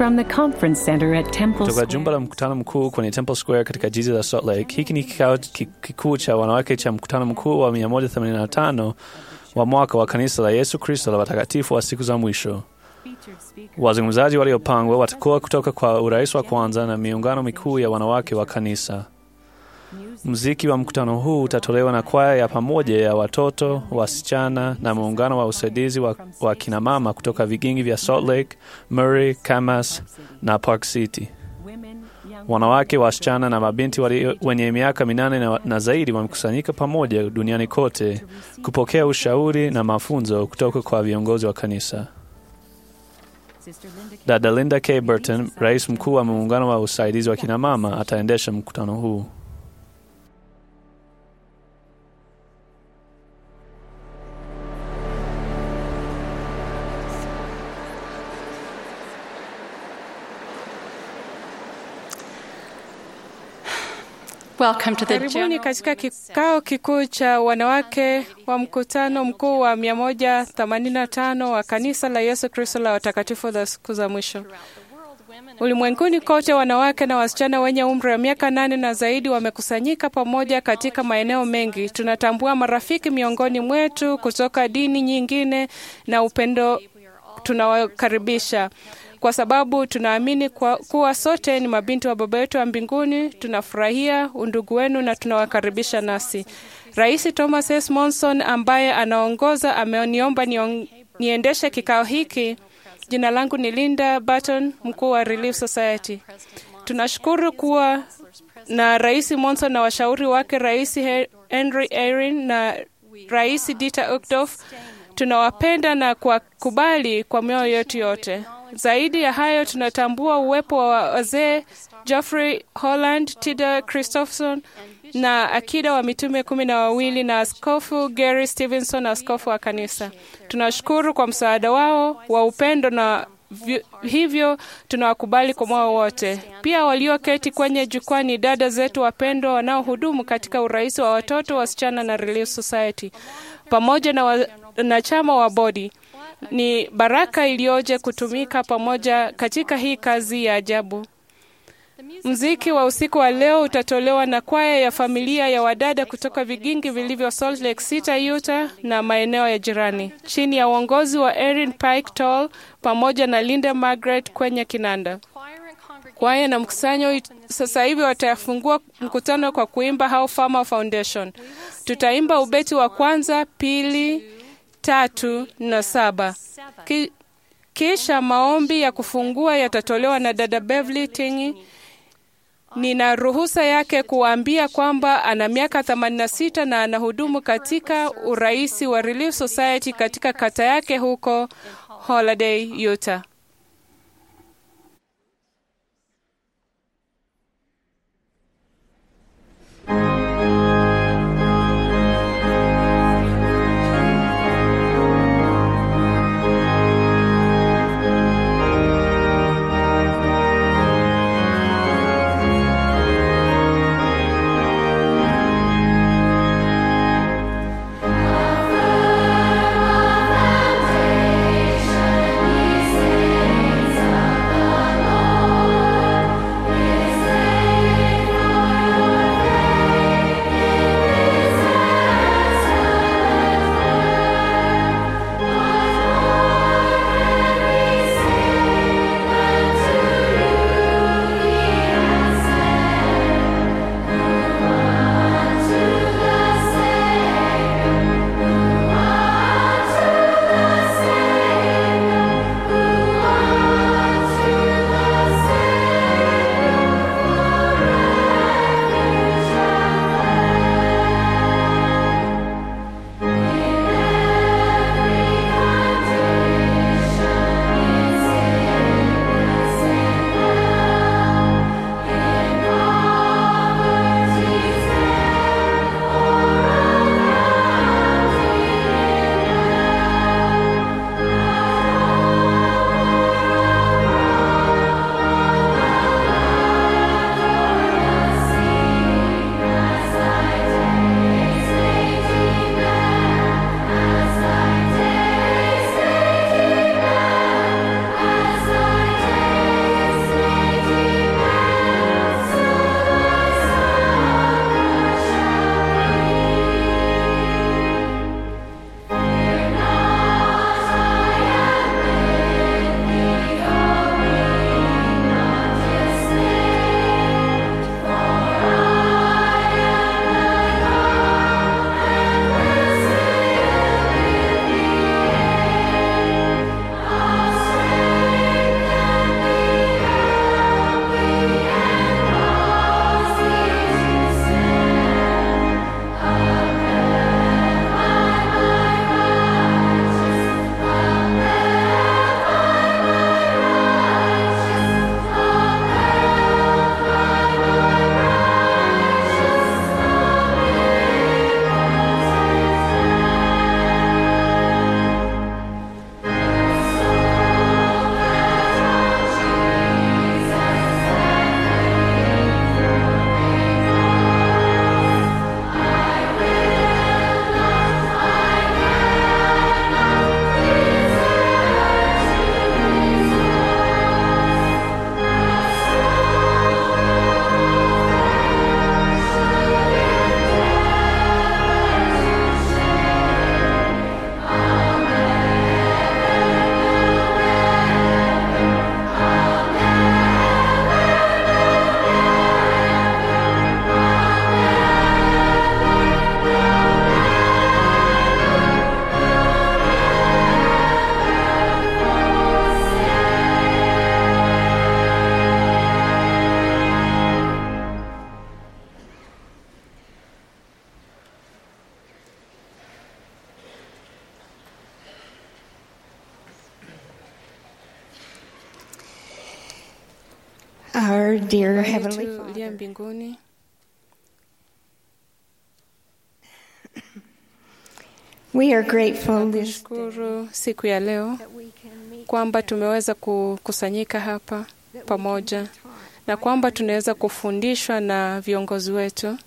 from the conference center at Temple kutoka jumba la Square. mkutano mkuu kwenye Temple Square katika jiji la Salt Lake. Hiki ni kikao ki- kikuu cha wanawake cha mkutano mkuu wa 185 wa mwaka wa kanisa la Yesu Kristo la watakatifu wa siku za mwisho. Wazungumzaji waliopangwa watakuwa kutoka kwa urais wa kwanza na miungano mikuu ya wanawake wa kanisa. Muziki wa mkutano huu utatolewa na kwaya ya pamoja ya watoto, wasichana na muungano wa usaidizi wa, wa kinamama kutoka vigingi vya Salt Lake, Murray, Camas na Park City. Wanawake, wasichana na mabinti wali, wenye miaka minane na, na zaidi wamekusanyika pamoja duniani kote kupokea ushauri na mafunzo kutoka kwa viongozi wa kanisa. Dada Linda K. Burton, rais mkuu wa muungano wa usaidizi wa kinamama, ataendesha mkutano huu. Welcome to the Karibuni general katika kikao kikuu cha wanawake wa mkutano mkuu wa 185 wa kanisa la Yesu Kristo la watakatifu la siku za mwisho. Ulimwenguni kote, wanawake na wasichana wenye umri wa miaka nane na zaidi wamekusanyika pamoja katika maeneo mengi. Tunatambua marafiki miongoni mwetu kutoka dini nyingine na upendo tunawakaribisha kwa sababu tunaamini kwa, kuwa sote ni mabinti wa Baba yetu wa mbinguni. Tunafurahia undugu wenu na tunawakaribisha nasi. Rais Thomas S. Monson ambaye anaongoza ameniomba nion- niendeshe kikao hiki. Jina langu ni Linda Burton, mkuu wa Relief Society. Tunashukuru kuwa na Rais Monson na washauri wake Rais He- Henry Erin na Rais Dieter Uchtdorf. Tunawapenda na kuwakubali kwa mioyo yetu yote. Zaidi ya hayo, tunatambua uwepo wa wazee Geoffrey Holland, Tida Christopherson na akida wa mitume kumi na wawili na askofu Gary Stevenson, askofu wa kanisa. Tunashukuru kwa msaada wao wa upendo na vi- hivyo tunawakubali kwa moyo wote. Pia walioketi kwenye jukwaa ni dada zetu wapendwa wanaohudumu katika urais wa watoto, wasichana na Relief Society pamoja na wanachama wa bodi. Ni baraka iliyoje kutumika pamoja katika hii kazi ya ajabu. Mziki wa usiku wa leo utatolewa na kwaya ya familia ya wadada kutoka vigingi vilivyo Salt Lake City, Utah na maeneo ya jirani chini ya uongozi wa Erin Pike Toll pamoja na Linda Margaret kwenye kinanda. Kwaya na mkusanyo it- sasa hivi watafungua mkutano kwa kuimba How Farmer Foundation. Tutaimba ubeti wa kwanza, pili, tatu na saba. Ki, kisha maombi ya kufungua yatatolewa na dada Beverly Tingi. Nina ruhusa yake kuwaambia kwamba ana miaka 86 na anahudumu katika uraisi wa Relief Society katika kata yake huko Holiday, Utah. Foundation, he said. Our dear Baba Heavenly yetu uliye Father, mbinguni, we are grateful this shukuru siku ya leo that we can meet kwamba together, tumeweza kukusanyika hapa that we can pamoja be taught na by kwamba our tunaweza leaders, kufundishwa na viongozi wetu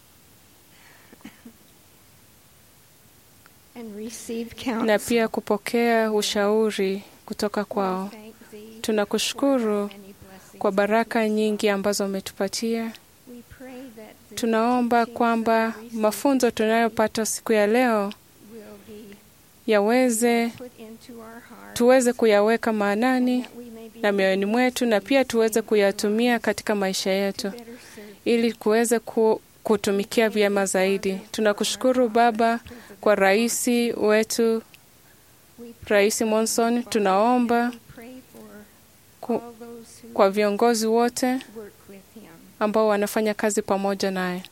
and receive na counsel. pia kupokea ushauri kutoka We kwao. thank thee for Tunakushukuru thy many blessings kwa that baraka you nyingi provide. ambazo umetupatia. We pray that the Tunaomba teachings that kwamba we receive mafunzo tunayopata siku ya leo will be yaweze put into our hearts, tuweze kuyaweka and maanani that we may be na mioyoni mwetu na pia tuweze kuyatumia katika maisha yetu better served ili kuweze ku, kutumikia vyema zaidi. Tunakushukuru Baba kwa rais wetu, Rais Monson. Tunaomba ku, kwa viongozi wote ambao wanafanya kazi pamoja naye.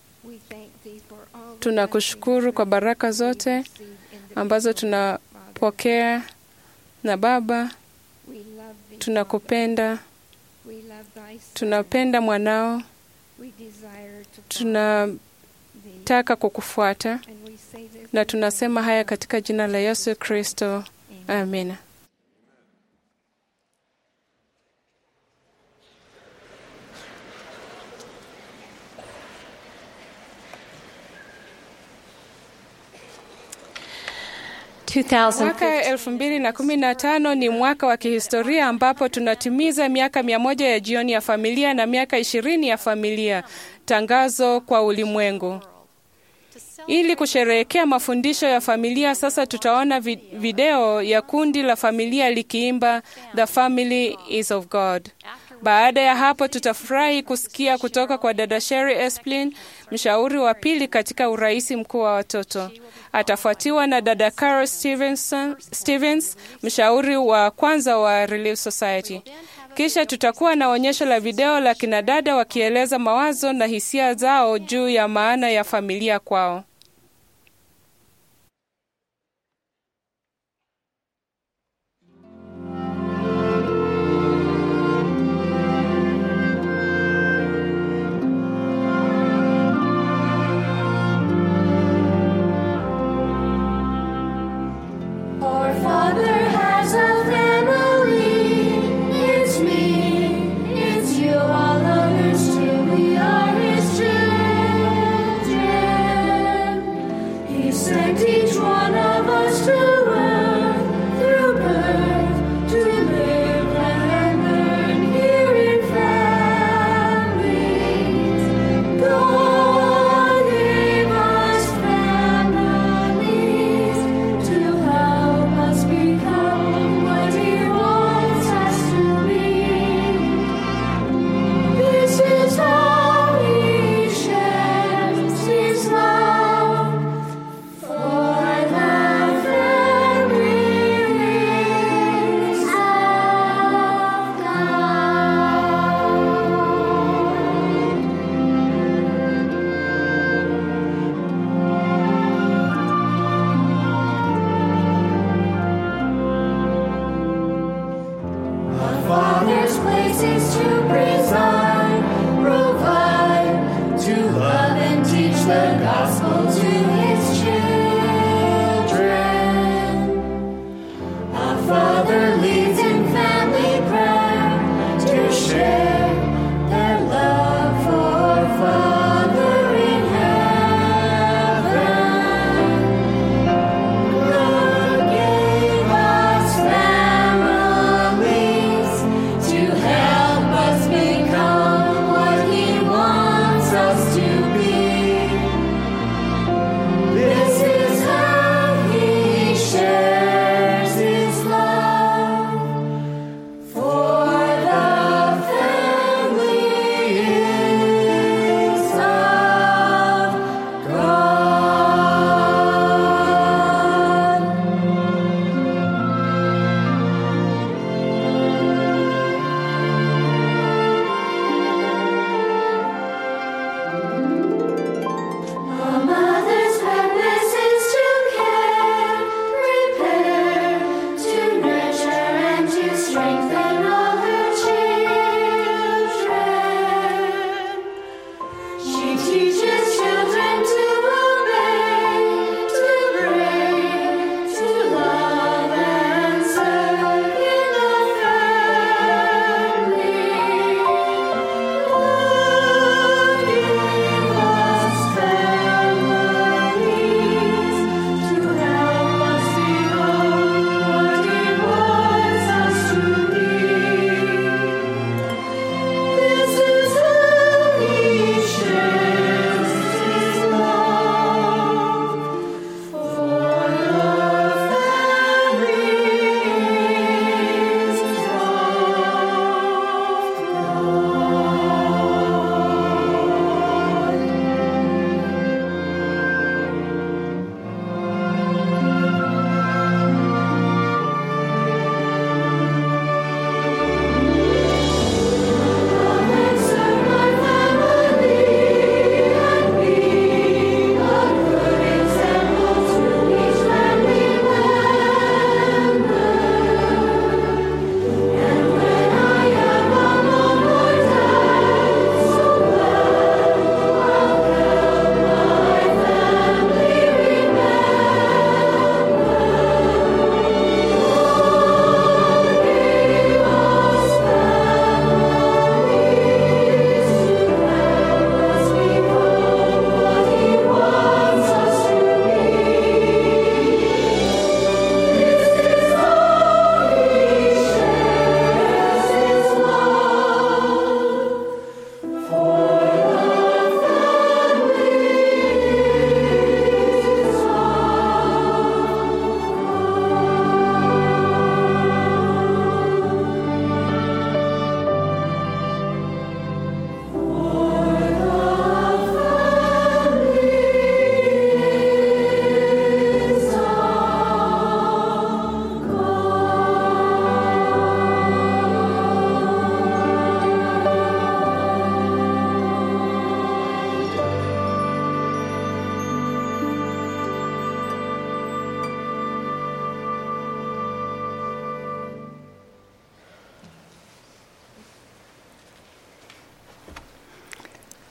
Tunakushukuru kwa baraka zote ambazo tunapokea, na Baba, tunakupenda, tunapenda mwanao, tunataka kukufuata, na tunasema haya katika jina la Yesu Kristo, amina. Mwaka elfu mbili na kumi na tano ni mwaka wa kihistoria ambapo tunatimiza miaka mia moja ya jioni ya familia na miaka ishirini ya familia. Tangazo kwa ulimwengu. Ili kusherehekea mafundisho ya familia, sasa tutaona vi video ya kundi la familia likiimba The Family is of God. Baada ya hapo, tutafurahi kusikia kutoka kwa dada Sherry Esplin, mshauri wa pili katika uraisi mkuu wa watoto. Atafuatiwa na dada Carol Stevenson, Stevens, mshauri wa kwanza wa Relief Society. Kisha tutakuwa na onyesho la video la kinadada wakieleza mawazo na hisia zao juu ya maana ya familia kwao. Our Father has a family. It's me, it's you, all others too. We are His children. He sent each one of us to earth through birth to live and learn here in families. God gave us families to help us become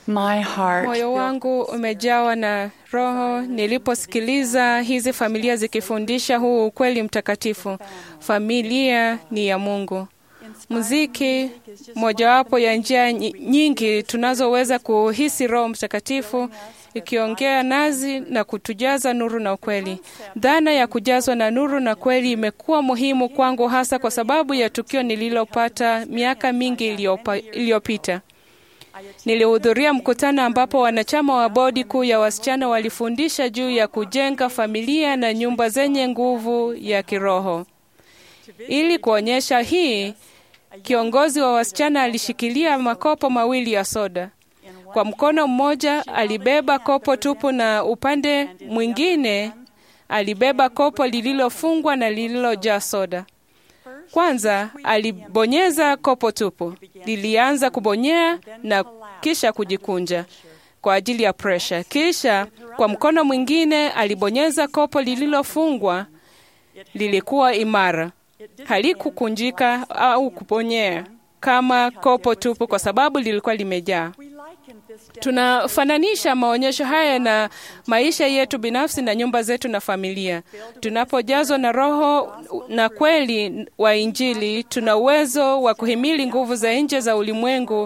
My heart Moyo wangu umejawa na roho niliposikiliza hizi familia zikifundisha huu ukweli mtakatifu. Familia ni ya Mungu. Muziki mojawapo ya njia nyi- nyingi tunazoweza kuhisi Roho Mtakatifu ikiongea nazi na kutujaza nuru na ukweli. Dhana ya kujazwa na nuru na kweli imekuwa muhimu kwangu hasa kwa sababu ya tukio nililopata miaka mingi iliyopa- iliyopita. Nilihudhuria mkutano ambapo wanachama wa bodi kuu ya wasichana walifundisha juu ya kujenga familia na nyumba zenye nguvu ya kiroho. Ili kuonyesha hii, kiongozi wa wasichana alishikilia makopo mawili ya soda. Kwa mkono mmoja alibeba kopo tupu na upande mwingine alibeba kopo lililofungwa na lililojaa soda. Kwanza alibonyeza kopo tupu, lilianza kubonyea na kisha kujikunja kwa ajili ya presha. Kisha kwa mkono mwingine alibonyeza kopo lililofungwa, lilikuwa imara, halikukunjika au kubonyea kama kopo tupu, kwa sababu lilikuwa limejaa. Tunafananisha maonyesho haya na maisha yetu binafsi na nyumba zetu na familia. Tunapojazwa na Roho na kweli wa Injili, tuna uwezo wa kuhimili nguvu za nje za ulimwengu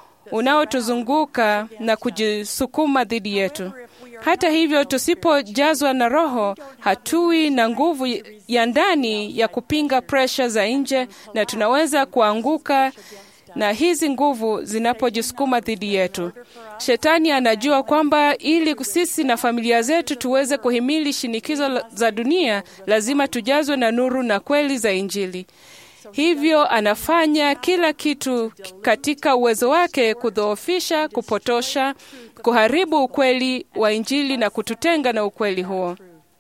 unaotuzunguka na kujisukuma dhidi yetu. Hata hivyo, tusipojazwa na Roho, hatui na nguvu ya ndani ya kupinga presha za nje, na tunaweza kuanguka na hizi nguvu zinapojisukuma dhidi yetu. Shetani anajua kwamba ili sisi na familia zetu tuweze kuhimili shinikizo la- za dunia, lazima tujazwe na nuru na kweli za Injili. Hivyo anafanya kila kitu katika uwezo wake kudhoofisha, kupotosha, kuharibu ukweli wa Injili na kututenga na ukweli huo.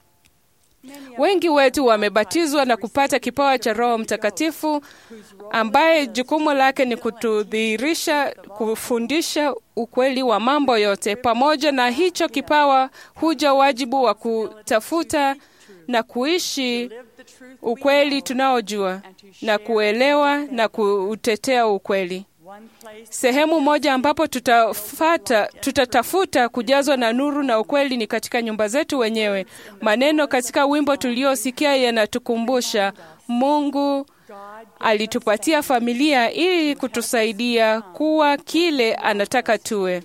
Wengi wetu wamebatizwa na kupata kipawa cha Roho Mtakatifu ambaye jukumu lake ni kutudhihirisha, kufundisha ukweli wa mambo yote. Pamoja na hicho kipawa huja wajibu wa kutafuta na kuishi ukweli tunaojua na kuelewa na kuutetea ukweli. Sehemu moja ambapo tutafata, tutatafuta kujazwa na nuru na ukweli ni katika nyumba zetu wenyewe. Maneno katika wimbo tuliosikia yanatukumbusha Mungu alitupatia familia ili kutusaidia kuwa kile anataka tuwe.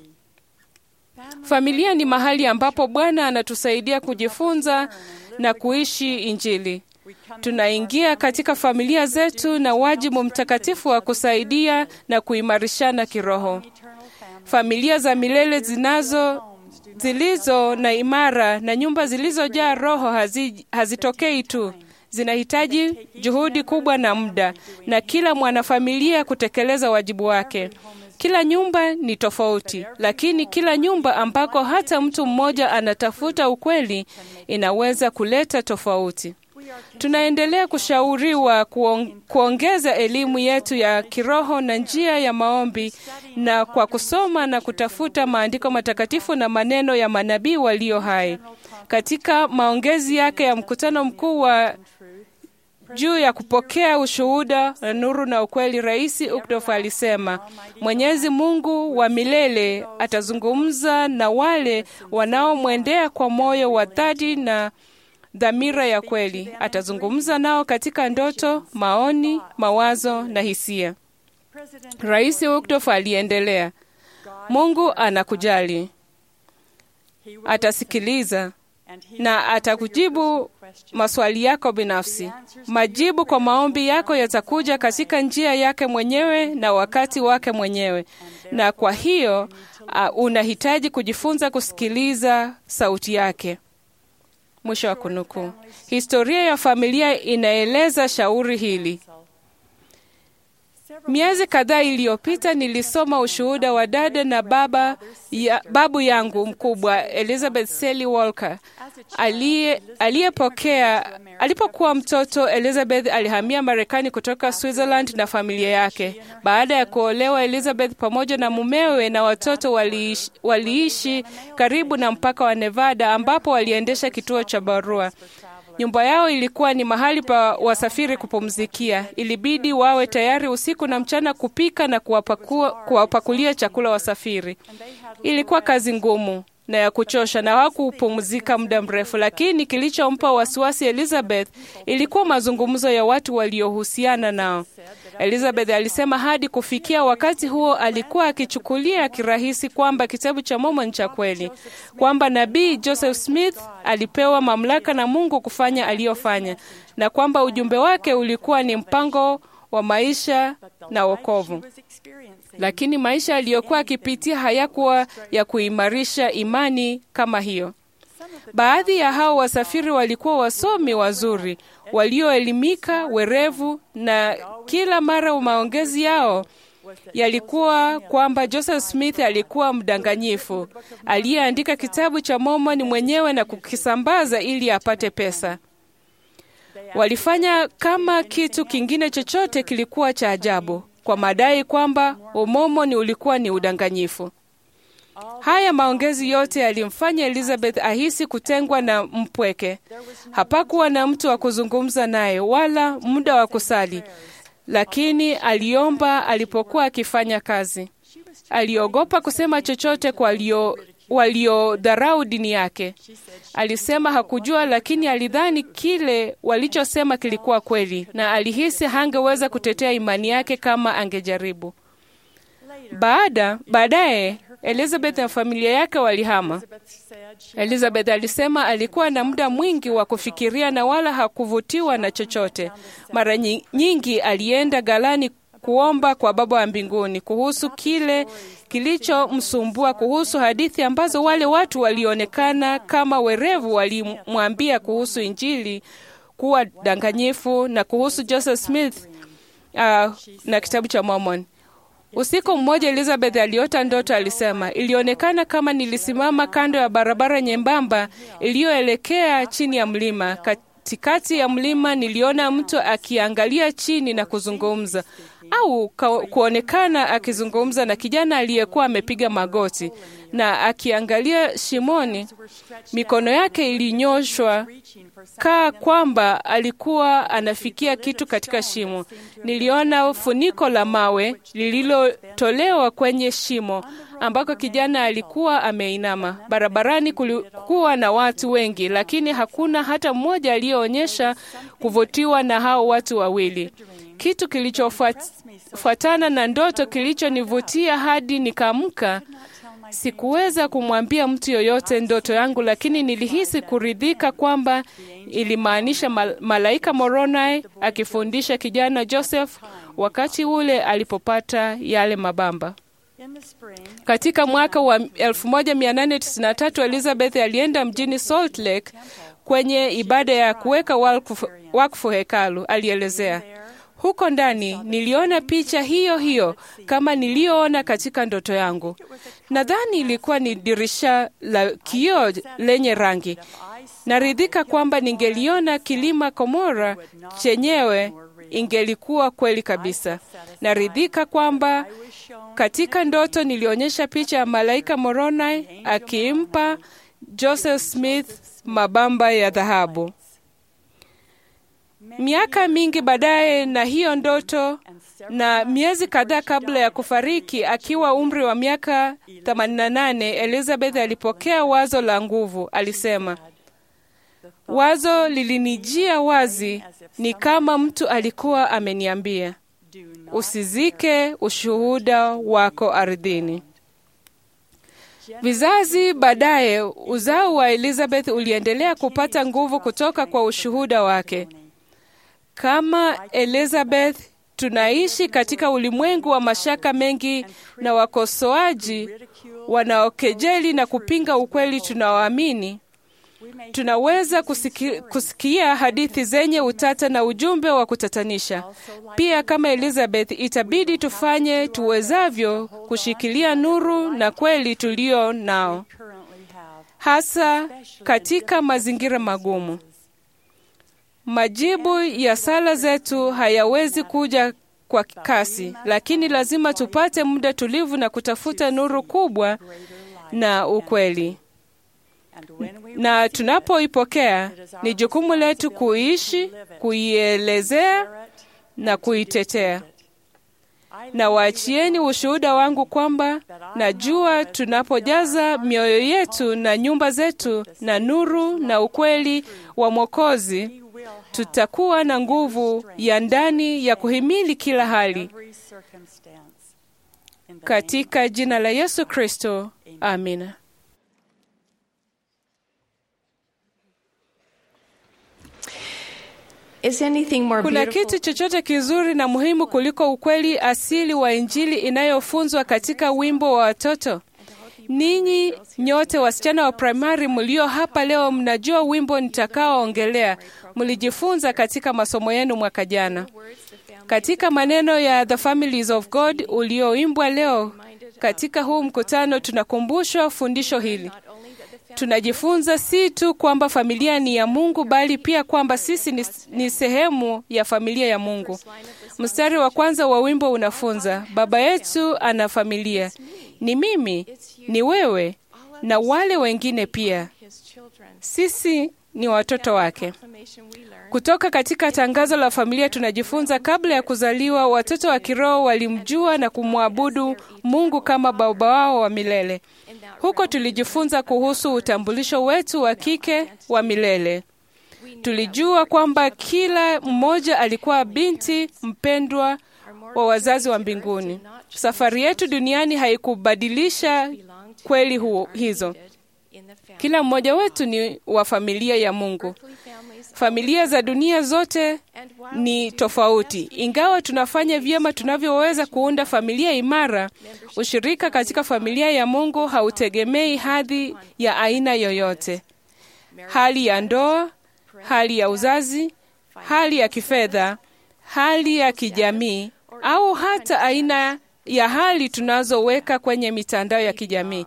Familia ni mahali ambapo Bwana anatusaidia kujifunza na kuishi Injili. Tunaingia katika familia zetu na wajibu mtakatifu wa kusaidia na kuimarishana kiroho. Familia za milele zinazo zilizo na imara na nyumba zilizojaa roho hazi, hazitokei tu, zinahitaji juhudi kubwa na muda, na kila mwanafamilia kutekeleza wajibu wake. Kila nyumba ni tofauti, lakini kila nyumba ambako hata mtu mmoja anatafuta ukweli inaweza kuleta tofauti. Tunaendelea kushauriwa kuong- kuongeza elimu yetu ya kiroho na njia ya maombi na kwa kusoma na kutafuta maandiko matakatifu na maneno ya manabii walio hai. Katika maongezi yake ya mkutano mkuu wa juu ya kupokea ushuhuda na nuru na ukweli, Rais Ukdof alisema Mwenyezi Mungu wa milele atazungumza na wale wanaomwendea kwa moyo wa dhati na dhamira ya kweli. Atazungumza nao katika ndoto, maoni, mawazo na hisia. Rais Ukdof aliendelea, Mungu anakujali, atasikiliza na atakujibu maswali yako binafsi. Majibu kwa maombi yako yatakuja katika njia yake mwenyewe na wakati wake mwenyewe, na kwa hiyo uh, unahitaji kujifunza kusikiliza sauti yake. Mwisho wa kunukuu. Historia ya familia inaeleza shauri hili. Miezi kadhaa iliyopita nilisoma ushuhuda wa dada na baba ya, babu yangu mkubwa Elizabeth Sally Walker aliye- aliyepokea alipokuwa mtoto. Elizabeth alihamia Marekani kutoka Switzerland na familia yake. Baada ya kuolewa, Elizabeth pamoja na mumewe na watoto waliishi, waliishi karibu na mpaka wa Nevada ambapo waliendesha kituo cha barua. Nyumba yao ilikuwa ni mahali pa wasafiri kupumzikia. Ilibidi wawe tayari usiku na mchana kupika na kuwapakua, kuwapakulia chakula wasafiri. Ilikuwa kazi ngumu na ya kuchosha na hawakupumzika muda mrefu, lakini kilichompa wasiwasi Elizabeth ilikuwa mazungumzo ya watu waliohusiana nao. Elizabeth alisema hadi kufikia wakati huo alikuwa akichukulia kirahisi kwamba kitabu cha Mormon cha kweli, kwamba nabii Joseph Smith alipewa mamlaka na Mungu kufanya aliyofanya, na kwamba ujumbe wake ulikuwa ni mpango wa maisha na wokovu. Lakini maisha aliyokuwa akipitia hayakuwa ya kuimarisha imani kama hiyo. Baadhi ya hao wasafiri walikuwa wasomi wazuri, walioelimika, werevu, na kila mara maongezi yao yalikuwa kwamba Joseph Smith alikuwa mdanganyifu aliyeandika kitabu cha Mormon mwenyewe na kukisambaza ili apate pesa. Walifanya kama kitu kingine chochote kilikuwa cha ajabu kwa madai kwamba umomoni ulikuwa ni udanganyifu. Haya maongezi yote yalimfanya Elizabeth ahisi kutengwa na mpweke. Hapakuwa na mtu wa kuzungumza naye wala muda wa kusali, lakini aliomba alipokuwa akifanya kazi. Aliogopa kusema chochote kwa walio waliodharau dini yake. Alisema hakujua, lakini alidhani kile walichosema kilikuwa kweli, na alihisi hangeweza kutetea imani yake kama angejaribu. Baada baadaye Elizabeth na familia yake walihama. Elizabeth alisema alikuwa na muda mwingi wa kufikiria na wala hakuvutiwa na chochote. Mara nyingi alienda ghalani kuomba kwa Baba wa mbinguni kuhusu kile kilichomsumbua, kuhusu hadithi ambazo wale watu walionekana kama werevu walimwambia kuhusu Injili kuwa danganyifu na kuhusu Joseph Smith uh, na kitabu cha Mormon. Usiku mmoja Elizabeth aliota ndoto. Alisema, ilionekana kama nilisimama kando ya barabara nyembamba iliyoelekea chini ya mlima. Katikati ya mlima niliona mtu akiangalia chini na kuzungumza au kuonekana akizungumza na kijana aliyekuwa amepiga magoti na akiangalia shimoni. Mikono yake ilinyoshwa kaa kwamba alikuwa anafikia kitu katika shimo. Niliona funiko la mawe lililotolewa kwenye shimo ambako kijana alikuwa ameinama. Barabarani kulikuwa na watu wengi, lakini hakuna hata mmoja aliyeonyesha kuvutiwa na hao watu wawili. Kitu kilichofuatana na ndoto kilichonivutia hadi nikaamka. Sikuweza kumwambia mtu yoyote ndoto yangu, lakini nilihisi kuridhika kwamba ilimaanisha mal malaika Moroni akifundisha kijana Joseph wakati ule alipopata yale mabamba. Katika mwaka wa 1893 Elizabeth alienda mjini Salt Lake kwenye ibada ya kuweka wakfu, wakfu hekalu. Alielezea, huko ndani niliona picha hiyo hiyo kama niliyoona katika ndoto yangu. Nadhani ilikuwa ni dirisha la kioo lenye rangi. Naridhika kwamba ningeliona kilima Komora chenyewe ingelikuwa kweli kabisa. Naridhika kwamba katika ndoto nilionyesha picha ya malaika Moroni akimpa Joseph Smith mabamba ya dhahabu. Miaka mingi baadaye na hiyo ndoto na miezi kadhaa kabla ya kufariki akiwa umri wa miaka 88, Elizabeth alipokea wazo la nguvu. Alisema, wazo lilinijia wazi, ni kama mtu alikuwa ameniambia, usizike ushuhuda wako ardhini. Vizazi baadaye, uzao wa Elizabeth uliendelea kupata nguvu kutoka kwa ushuhuda wake. Kama Elizabeth, tunaishi katika ulimwengu wa mashaka mengi na wakosoaji wanaokejeli na kupinga ukweli tunaoamini. Tunaweza kusiki, kusikia hadithi zenye utata na ujumbe wa kutatanisha. Pia kama Elizabeth, itabidi tufanye tuwezavyo kushikilia nuru na kweli tulio nao, hasa katika mazingira magumu. Majibu ya sala zetu hayawezi kuja kwa kasi, lakini lazima tupate muda tulivu na kutafuta nuru kubwa na ukweli. na tunapoipokea ni jukumu letu kuishi, kuielezea na kuitetea. Na waachieni ushuhuda wangu kwamba najua tunapojaza mioyo yetu na nyumba zetu na nuru na ukweli wa Mwokozi, tutakuwa na nguvu ya ndani ya kuhimili kila hali. Katika jina la Yesu Kristo, amina. Is anything more Kuna beautiful? kitu chochote kizuri na muhimu kuliko ukweli asili wa Injili inayofunzwa katika wimbo wa watoto? Ninyi nyote wasichana wa primari mlio hapa leo, mnajua wimbo nitakaoongelea. Mlijifunza katika masomo yenu mwaka jana. Katika maneno ya The Families of God ulioimbwa leo katika huu mkutano, tunakumbushwa fundisho hili. Tunajifunza si tu kwamba familia ni ya Mungu, bali pia kwamba sisi ni, ni sehemu ya familia ya Mungu. Mstari wa kwanza wa wimbo unafunza, Baba yetu ana familia, ni mimi, ni wewe na wale wengine pia. Sisi ni watoto wake. Kutoka katika tangazo la familia tunajifunza, kabla ya kuzaliwa, watoto wa kiroho walimjua na kumwabudu Mungu kama baba wao wa milele. Huko tulijifunza kuhusu utambulisho wetu wa kike wa milele. Tulijua kwamba kila mmoja alikuwa binti mpendwa wa wazazi wa mbinguni. Safari yetu duniani haikubadilisha kweli huo, hizo. Kila mmoja wetu ni wa familia ya Mungu. Familia za dunia zote ni tofauti. Ingawa tunafanya vyema tunavyoweza kuunda familia imara, ushirika katika familia ya Mungu hautegemei hadhi ya aina yoyote, hali ya ndoa, hali ya uzazi, hali ya kifedha, hali ya kijamii, au hata aina ya hali tunazoweka kwenye mitandao ya kijamii.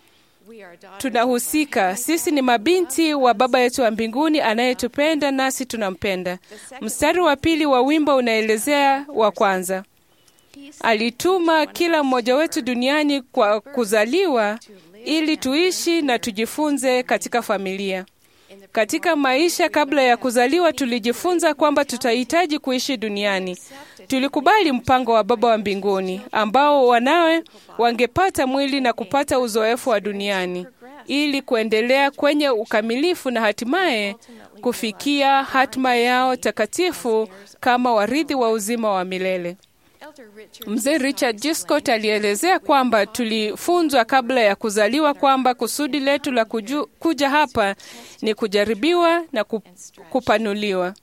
Tunahusika. Sisi ni mabinti wa Baba yetu wa mbinguni anayetupenda nasi tunampenda. Mstari wa pili wa wimbo unaelezea wa kwanza, alituma kila mmoja wetu duniani kwa kuzaliwa ili tuishi na tujifunze katika familia. Katika maisha kabla ya kuzaliwa, tulijifunza kwamba tutahitaji kuishi duniani. Tulikubali mpango wa Baba wa mbinguni ambao wanawe wangepata mwili na kupata uzoefu wa duniani ili kuendelea kwenye ukamilifu na hatimaye kufikia hatima yao takatifu kama warithi wa uzima wa milele. Mzee Richard G. Scott alielezea kwamba tulifunzwa kabla ya kuzaliwa kwamba kusudi letu la kuju, kuja hapa ni kujaribiwa na kupanuliwa.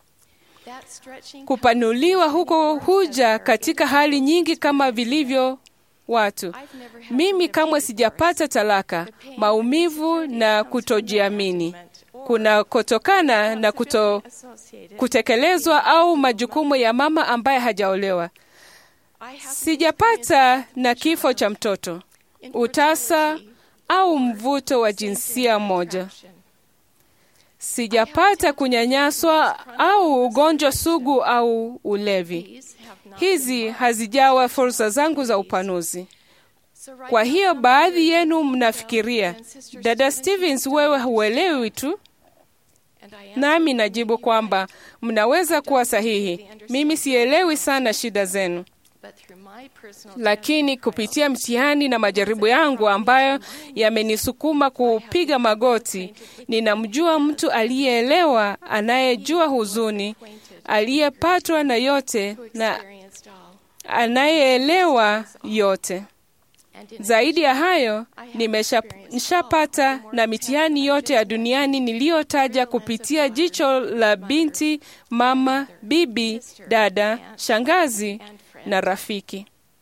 Kupanuliwa huko huja katika hali nyingi kama vilivyo watu. Mimi kamwe sijapata talaka, maumivu na kutojiamini kunakotokana na kuto, kutekelezwa au majukumu ya mama ambaye hajaolewa. Sijapata na kifo cha mtoto, utasa au mvuto wa jinsia moja. Sijapata kunyanyaswa au ugonjwa sugu au ulevi. Hizi hazijawa fursa zangu za upanuzi. Kwa hiyo baadhi yenu mnafikiria, dada Stevens, wewe huelewi tu. Nami najibu kwamba mnaweza kuwa sahihi. Mimi sielewi sana shida zenu, lakini kupitia mtihani na majaribu yangu ambayo yamenisukuma kupiga magoti, ninamjua mtu aliyeelewa, anayejua huzuni, aliyepatwa na yote na anayeelewa yote. Zaidi ya hayo, nimeshapata na mitihani yote ya duniani niliyotaja kupitia jicho la binti, mama, bibi, dada, shangazi na rafiki.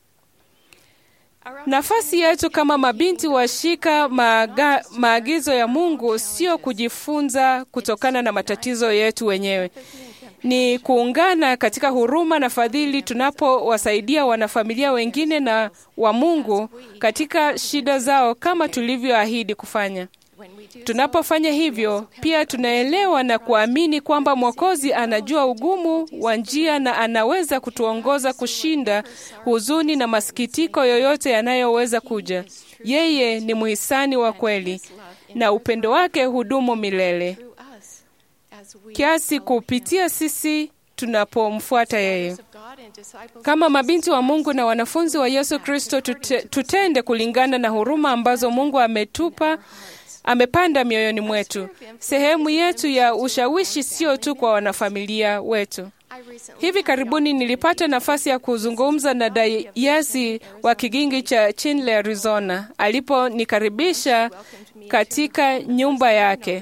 Nafasi yetu kama mabinti washika maaga, maagizo ya Mungu sio kujifunza kutokana na matatizo yetu wenyewe ni kuungana katika huruma na fadhili tunapowasaidia wanafamilia wengine na wa Mungu katika shida zao kama tulivyoahidi kufanya. Tunapofanya hivyo, pia tunaelewa na kuamini kwamba Mwokozi anajua ugumu wa njia na anaweza kutuongoza kushinda huzuni na masikitiko yoyote yanayoweza kuja. Yeye ni mhisani wa kweli na upendo wake hudumu milele kiasi kupitia sisi tunapomfuata yeye. Kama mabinti wa Mungu na wanafunzi wa Yesu Kristo, tute, tutende kulingana na huruma ambazo Mungu ametupa amepanda mioyoni mwetu. Sehemu yetu ya ushawishi sio tu kwa wanafamilia wetu. Hivi karibuni nilipata nafasi ya kuzungumza na dayasi wa kigingi cha Chinle, Arizona, aliponikaribisha katika nyumba yake.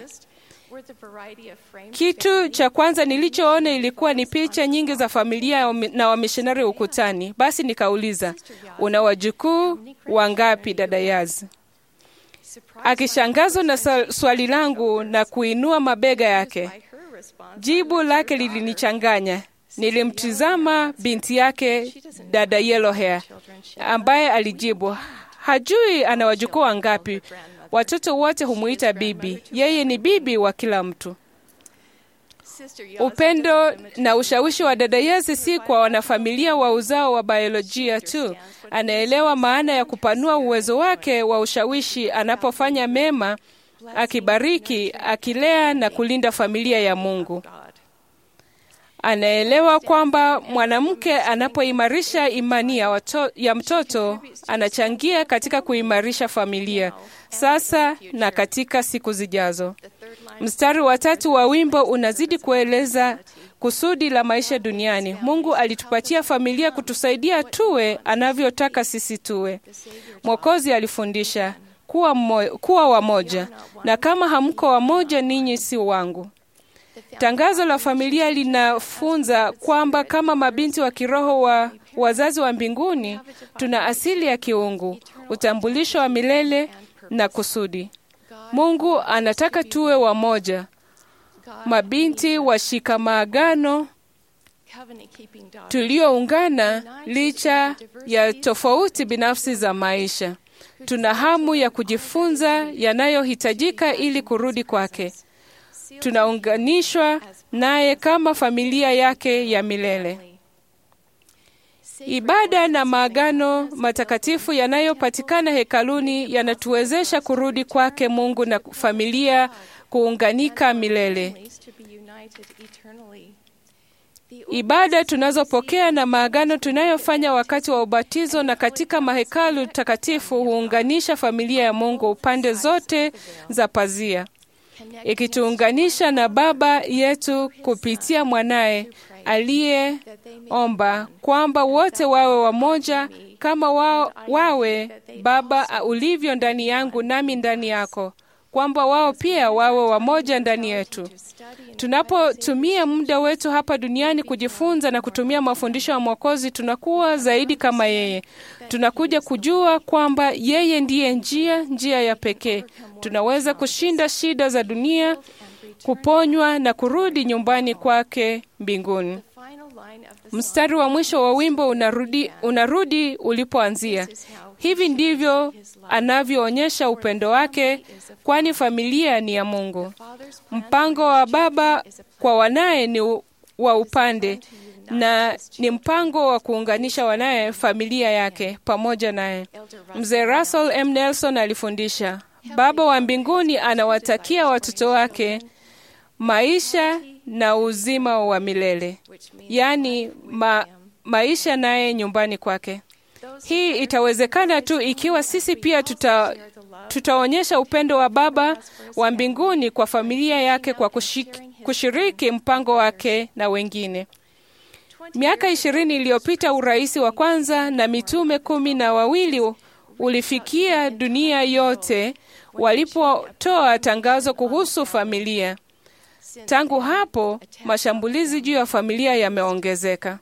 Kitu cha kwanza nilichoona ilikuwa ni picha nyingi za familia na wamishonari ukutani. Basi nikauliza, una wajukuu wangapi dada Yazi? Akishangazwa na swali langu na kuinua mabega yake. Jibu lake lilinichanganya. Nilimtizama binti yake dada Yellow Hair ambaye alijibu, hajui ana wajukuu wangapi. Watoto wote humuita bibi. Yeye ni bibi wa kila mtu. Upendo na ushawishi wa dada Yezi si kwa wanafamilia wa uzao wa biolojia tu. Anaelewa maana ya kupanua uwezo wake wa ushawishi anapofanya mema, akibariki, akilea na kulinda familia ya Mungu. Anaelewa kwamba mwanamke anapoimarisha imani ya, wato, ya mtoto anachangia katika kuimarisha familia sasa na katika siku zijazo. Mstari wa tatu wa wimbo unazidi kueleza kusudi la maisha duniani. Mungu alitupatia familia kutusaidia tuwe anavyotaka sisi tuwe. Mwokozi alifundisha kuwa, mmo, kuwa wamoja, na kama hamko wamoja, ninyi si wangu. Tangazo la familia linafunza kwamba kama mabinti wa kiroho wa wazazi wa mbinguni, tuna asili ya kiungu, utambulisho wa milele na kusudi. Mungu anataka tuwe wamoja, mabinti washika maagano tulioungana licha ya tofauti binafsi za maisha. Tuna hamu ya kujifunza yanayohitajika ili kurudi kwake. Tunaunganishwa naye kama familia yake ya milele. Ibada na maagano matakatifu yanayopatikana hekaluni yanatuwezesha kurudi kwake Mungu na familia kuunganika milele. Ibada tunazopokea na maagano tunayofanya wakati wa ubatizo na katika mahekalu takatifu huunganisha familia ya Mungu upande zote za pazia, ikituunganisha na Baba yetu kupitia mwanaye aliyeomba kwamba wote wawe wamoja kama wa, wawe Baba ulivyo ndani yangu nami ndani yako, kwamba wao pia wawe wamoja ndani yetu. Tunapotumia muda wetu hapa duniani kujifunza na kutumia mafundisho ya Mwokozi, tunakuwa zaidi kama yeye. Tunakuja kujua kwamba yeye ndiye njia, njia ya pekee. Tunaweza kushinda shida za dunia, kuponywa na kurudi nyumbani kwake mbinguni. Mstari wa mwisho wa wimbo unarudi, unarudi ulipoanzia. Hivi ndivyo anavyoonyesha upendo wake, kwani familia ni ya Mungu. Mpango wa Baba kwa wanaye ni wa upande na ni mpango wa kuunganisha wanaye familia yake pamoja naye. Mzee Russell M. Nelson alifundisha, Baba wa mbinguni anawatakia watoto wake maisha na uzima wa milele, yaani ma, maisha naye nyumbani kwake. Hii itawezekana tu ikiwa sisi pia tuta, tutaonyesha upendo wa Baba wa mbinguni kwa familia yake kwa kushiki, kushiriki mpango wake na wengine. Miaka ishirini iliyopita urais wa kwanza na mitume kumi na wawili ulifikia dunia yote walipotoa tangazo kuhusu familia. Tangu hapo mashambulizi juu ya familia yameongezeka.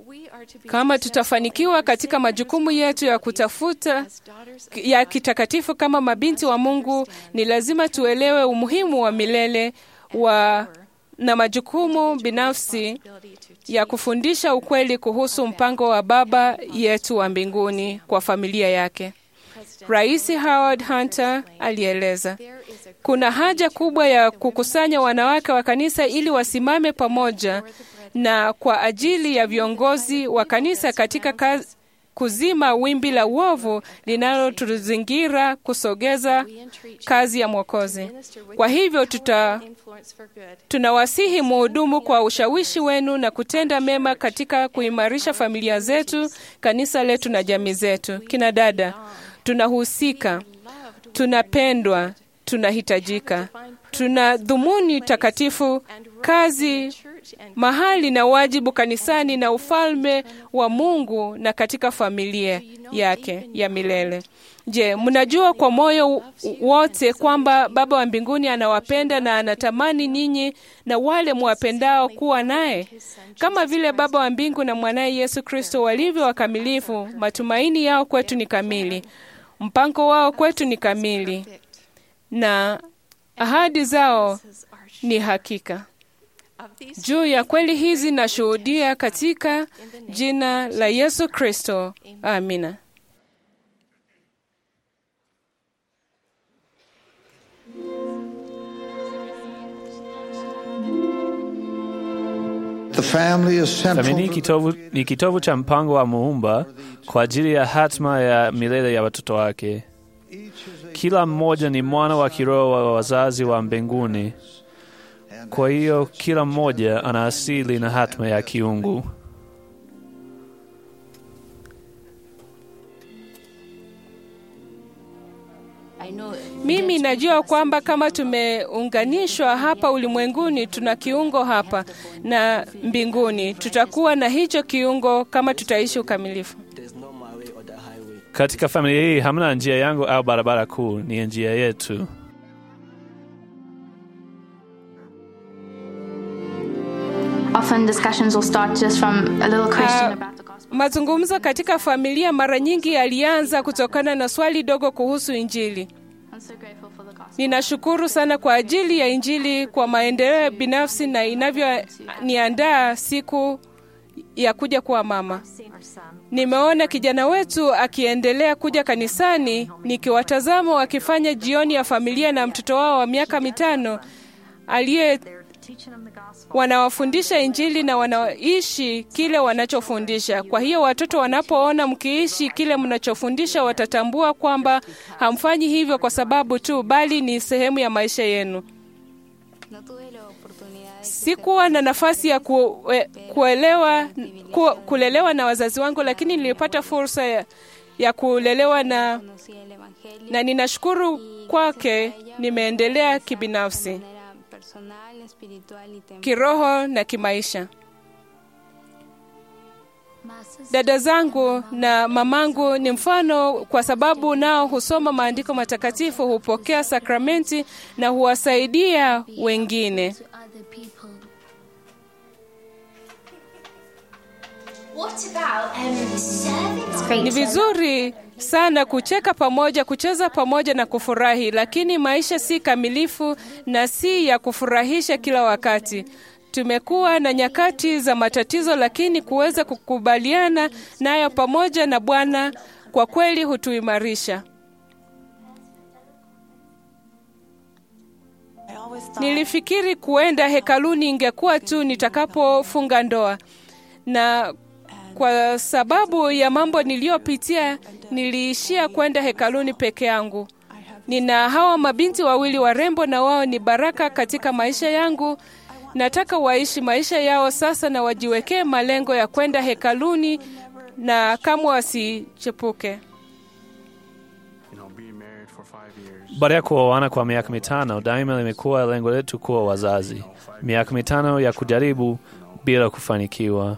Kama tutafanikiwa katika majukumu yetu ya kutafuta ya kitakatifu kama mabinti wa Mungu, ni lazima tuelewe umuhimu wa milele wa na majukumu binafsi ya kufundisha ukweli kuhusu mpango wa Baba yetu wa mbinguni kwa familia yake. Rais Howard Hunter alieleza, kuna haja kubwa ya kukusanya wanawake wa kanisa ili wasimame pamoja na kwa ajili ya viongozi wa kanisa katika kazi, kuzima wimbi la uovu linalotuzingira kusogeza kazi ya Mwokozi. Kwa hivyo tuta tunawasihi muhudumu kwa ushawishi wenu na kutenda mema katika kuimarisha familia zetu, kanisa letu na jamii zetu. Kina dada, tunahusika, tunapendwa, tunahitajika, tuna dhumuni takatifu, kazi mahali na wajibu kanisani na ufalme wa Mungu na katika familia yake ya milele. Je, mnajua kwa moyo wote kwamba Baba wa mbinguni anawapenda na anatamani ninyi na wale mwapendao kuwa naye kama vile Baba wa mbingu na mwanaye Yesu Kristo walivyo wakamilifu. Matumaini yao kwetu ni kamili, mpango wao kwetu ni kamili, na ahadi zao ni hakika. Juu ya kweli hizi nashuhudia katika jina la Yesu Kristo. Amina. The family is central Familia ni to kitovu, ni kitovu cha mpango wa Muumba kwa ajili ya hatma ya milele ya watoto wake. Kila mmoja ni mwana wa kiroho wa wazazi wa mbinguni. Kwa hiyo kila mmoja ana asili na hatma ya kiungu. Mimi najua kwamba kama tumeunganishwa hapa ulimwenguni, tuna kiungo hapa na mbinguni. Tutakuwa na hicho kiungo kama tutaishi ukamilifu. Katika familia hii hamna njia yangu au barabara kuu, ni njia yetu. Often discussions will start just from a little question Ah, about the gospel. Mazungumzo katika familia mara nyingi yalianza kutokana na swali dogo kuhusu Injili. I'm so grateful for the gospel. Ninashukuru sana kwa ajili ya Injili kwa maendeleo binafsi na inavyoniandaa siku ya kuja kuwa mama. Nimeona kijana wetu akiendelea kuja kanisani, nikiwatazama wakifanya jioni ya familia na mtoto wao wa miaka mitano aliye wanawafundisha Injili na wanaishi kile wanachofundisha. Kwa hiyo watoto wanapoona mkiishi kile mnachofundisha, watatambua kwamba hamfanyi hivyo kwa sababu tu, bali ni sehemu ya maisha yenu. Sikuwa na nafasi ya kue, kuelewa, ku, kulelewa na wazazi wangu, lakini nilipata fursa ya, ya kulelewa na, na ninashukuru kwake. Nimeendelea kibinafsi, kiroho na kimaisha. Dada zangu na mamangu ni mfano kwa sababu nao husoma maandiko matakatifu, hupokea sakramenti na huwasaidia wengine. Ni vizuri sana kucheka pamoja, kucheza pamoja na kufurahi, lakini maisha si kamilifu na si ya kufurahisha kila wakati. Tumekuwa na nyakati za matatizo, lakini kuweza kukubaliana nayo pamoja na Bwana kwa kweli hutuimarisha. Nilifikiri kuenda hekaluni ingekuwa tu nitakapofunga ndoa, na kwa sababu ya mambo niliyopitia niliishia kwenda hekaluni peke yangu. Nina hawa mabinti wawili warembo, na wao ni baraka katika maisha yangu. Nataka waishi maisha yao sasa na wajiwekee malengo ya kwenda hekaluni na kamwe wasichepuke. Baada ya kuoana kwa miaka mitano, daima limekuwa lengo letu kuwa wazazi. Miaka mitano ya kujaribu bila kufanikiwa.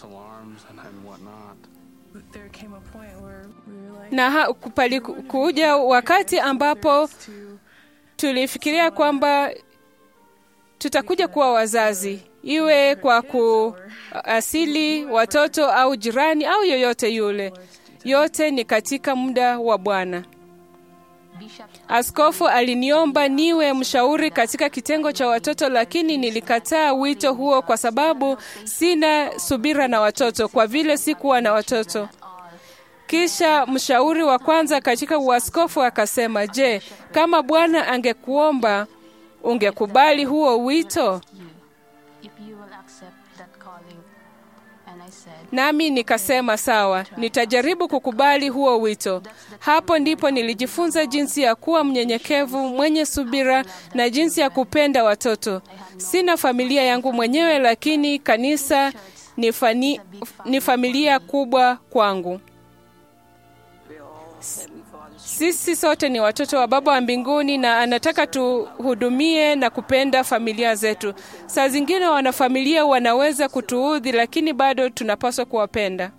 na ha, pali kuja wakati ambapo tulifikiria kwamba tutakuja kuwa wazazi, iwe kwa kuasili watoto au jirani au yoyote yule. Yote ni katika muda wa Bwana. Askofu aliniomba niwe mshauri katika kitengo cha watoto, lakini nilikataa wito huo kwa sababu sina subira na watoto, kwa vile sikuwa na watoto. Kisha mshauri wa kwanza katika uaskofu akasema, je, kama Bwana angekuomba ungekubali huo wito? Nami nikasema sawa, nitajaribu kukubali huo wito. Hapo ndipo nilijifunza jinsi ya kuwa mnyenyekevu, mwenye subira na jinsi ya kupenda watoto. Sina familia yangu mwenyewe, lakini kanisa ni, fani, ni familia kubwa kwangu. Sisi sote ni watoto wa Baba wa mbinguni na anataka tuhudumie na kupenda familia zetu. Saa zingine wanafamilia wanaweza kutuudhi, lakini bado tunapaswa kuwapenda.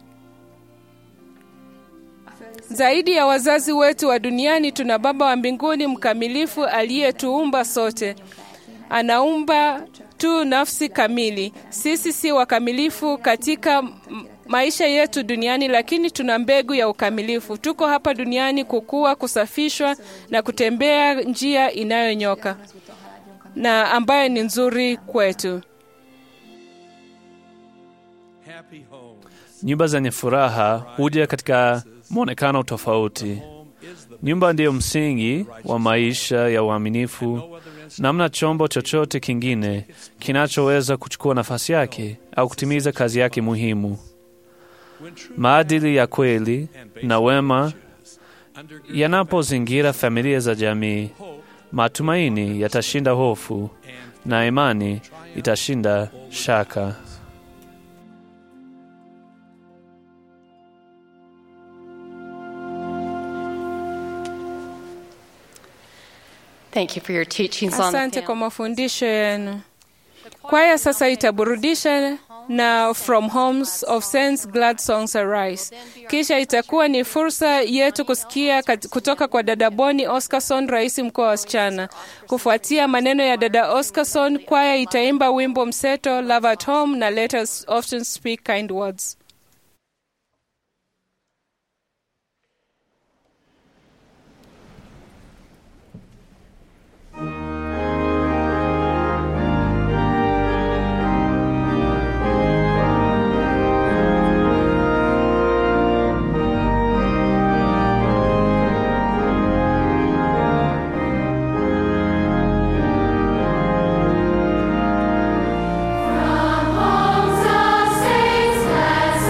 Zaidi ya wazazi wetu wa duniani, tuna Baba wa mbinguni mkamilifu aliyetuumba sote. Anaumba tu nafsi kamili. Sisi si wakamilifu katika maisha yetu duniani, lakini tuna mbegu ya ukamilifu. Tuko hapa duniani kukua, kusafishwa na kutembea njia inayonyoka na ambayo ni nzuri kwetu. Nyumba zenye furaha huja katika mwonekano tofauti. Nyumba ndiyo msingi wa maisha ya uaminifu. Namna chombo chochote kingine kinachoweza kuchukua nafasi yake au kutimiza kazi yake muhimu. Maadili ya kweli na wema yanapozingira familia za jamii, matumaini yatashinda hofu na imani itashinda shaka. Thank you for your teachings on Asante kwa mafundisho yenu. Kwaya sasa itaburudisha na From Homes of Saints Glad Songs Arise. Kisha itakuwa ni fursa yetu kusikia kat- kutoka kwa dada Boni Oscarson, rais mkoa wa wasichana. Kufuatia maneno ya dada Oscarson, kwaya itaimba wimbo mseto Love at Home na Let Us Often Speak Kind Words. Homes of saints,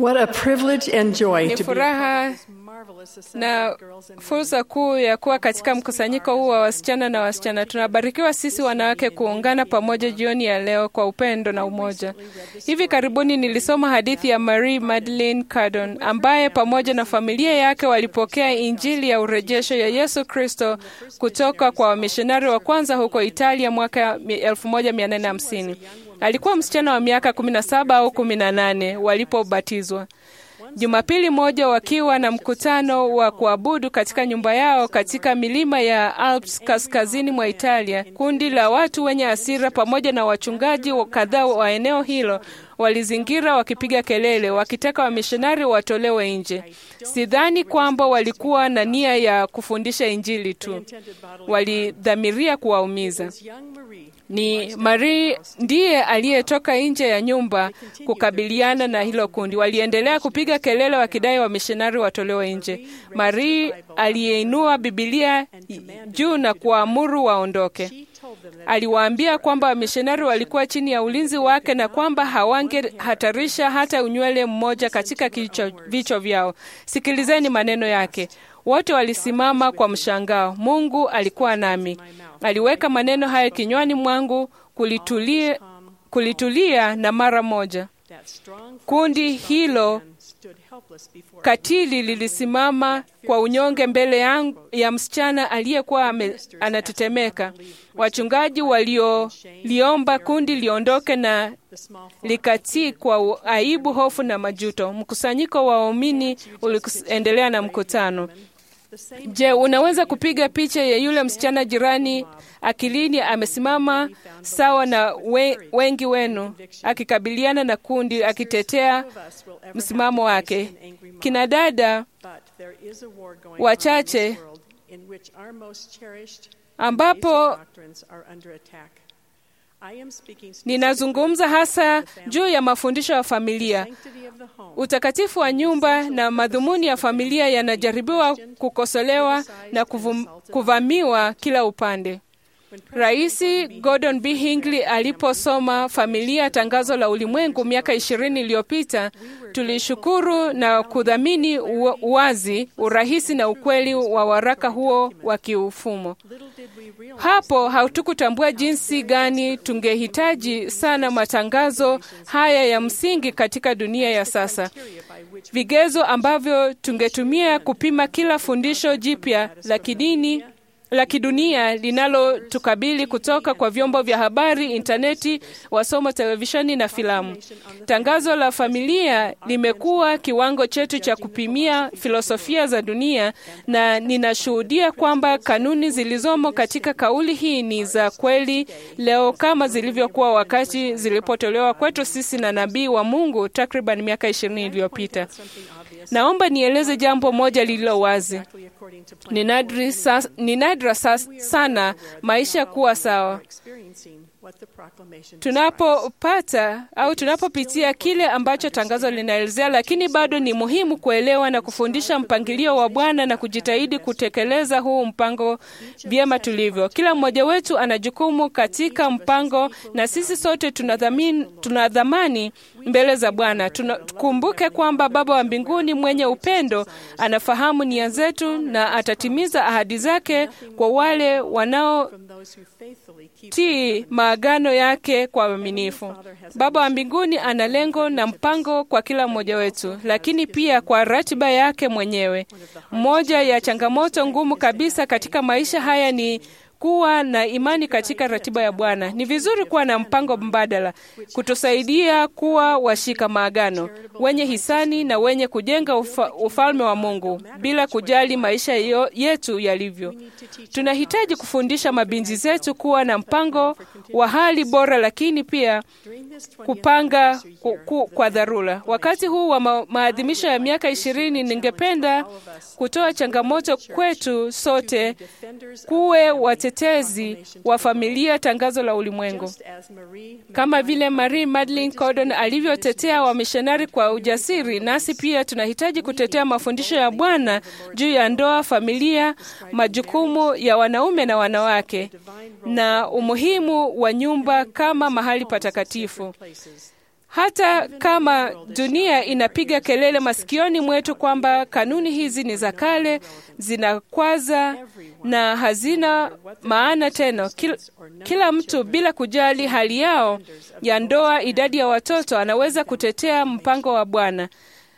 What a privilege and joy Ni to be furaha na fursa kuu ya kuwa katika mkusanyiko huu wa wasichana na wasichana. Tunabarikiwa sisi wanawake kuungana pamoja jioni ya leo kwa upendo na umoja. Hivi karibuni nilisoma hadithi ya Marie Madeleine Cardon ambaye pamoja na familia yake walipokea Injili ya urejesho ya Yesu Kristo kutoka kwa wamishonari wa kwanza huko Italia mwaka 1850. Alikuwa msichana wa miaka 17 au 18 walipobatizwa. Jumapili moja wakiwa na mkutano wa kuabudu katika nyumba yao katika milima ya Alps kaskazini mwa Italia, kundi la watu wenye hasira pamoja na wachungaji kadhaa wa eneo hilo walizingira wakipiga kelele wakitaka wamishonari watolewe nje. Sidhani kwamba walikuwa na nia ya kufundisha Injili tu, walidhamiria kuwaumiza. Ni Marie ndiye aliyetoka nje ya nyumba kukabiliana na hilo kundi. Waliendelea kupiga kelele wakidai wamishonari watolewe nje. Marie aliyeinua Bibilia juu na kuwaamuru waondoke. Aliwaambia kwamba wamishonari walikuwa chini ya ulinzi wake na kwamba hawangehatarisha hata unywele mmoja katika vichwa vyao. Sikilizeni maneno yake. Wote walisimama kwa mshangao. Mungu alikuwa nami, aliweka maneno haya kinywani mwangu, kulitulia, kulitulia na mara moja kundi hilo katili lilisimama kwa unyonge mbele yangu ya msichana aliyekuwa anatetemeka. Wachungaji walioliomba kundi liondoke na likatii kwa aibu, hofu na majuto. Mkusanyiko wa waumini uliendelea na mkutano. Je, unaweza kupiga picha ya yule msichana jirani akilini amesimama sawa na we, wengi wenu akikabiliana na kundi akitetea msimamo wake. Kina dada wachache ambapo ninazungumza hasa juu ya mafundisho ya familia. Utakatifu wa nyumba na madhumuni ya familia yanajaribiwa kukosolewa na kuvum, kuvamiwa kila upande. Rais Gordon B. Hinckley aliposoma Familia, tangazo la ulimwengu miaka ishirini iliyopita, tulishukuru na kudhamini uwazi, urahisi na ukweli wa waraka huo wa kiufumo. Hapo hatukutambua jinsi gani tungehitaji sana matangazo haya ya msingi katika dunia ya sasa, vigezo ambavyo tungetumia kupima kila fundisho jipya la kidini la kidunia linalotukabili kutoka kwa vyombo vya habari, intaneti, wasomo, televisheni na filamu. Tangazo la familia limekuwa kiwango chetu cha kupimia filosofia za dunia, na ninashuhudia kwamba kanuni zilizomo katika kauli hii ni za kweli leo kama zilivyokuwa wakati zilipotolewa kwetu sisi na nabii wa Mungu takriban miaka ishirini iliyopita. Naomba nieleze jambo moja lililo wazi. Ni nadra sa, ni nadra sa, sana maisha kuwa sawa tunapopata au tunapopitia kile ambacho tangazo linaelezea, lakini bado ni muhimu kuelewa na kufundisha mpangilio wa Bwana na kujitahidi kutekeleza huu mpango vyema tulivyo. Kila mmoja wetu ana jukumu katika mpango, na sisi sote tuna dhamani mbele za Bwana. Tukumbuke kwamba Baba wa mbinguni mwenye upendo anafahamu nia zetu na atatimiza ahadi zake kwa wale wanaotii maagano yake kwa uaminifu. Baba wa mbinguni ana lengo na mpango kwa kila mmoja wetu, lakini pia kwa ratiba yake mwenyewe. Moja ya changamoto ngumu kabisa katika maisha haya ni kuwa na imani katika ratiba ya Bwana. Ni vizuri kuwa na mpango mbadala kutusaidia kuwa washika maagano, wenye hisani na wenye kujenga ufa, ufalme wa Mungu bila kujali maisha yetu yalivyo. Tunahitaji kufundisha mabinti zetu kuwa na mpango wa hali bora, lakini pia kupanga ku, ku, kwa dharura. Wakati huu wa ma, maadhimisho ya miaka ishirini, ningependa kutoa changamoto kwetu sote kuwe watetezi wa familia, tangazo la ulimwengu, kama vile Marie Madeleine Cardon alivyotetea wamishonari kwa ujasiri. Nasi pia tunahitaji kutetea mafundisho ya Bwana juu ya ndoa, familia, majukumu ya wanaume na wanawake, na umuhimu wa nyumba kama mahali patakatifu. hata kama dunia inapiga kelele masikioni mwetu kwamba kanuni hizi ni za kale, zinakwaza na hazina maana tena. Kila, kila mtu bila kujali hali yao ya ndoa, idadi ya watoto, anaweza kutetea mpango wa Bwana.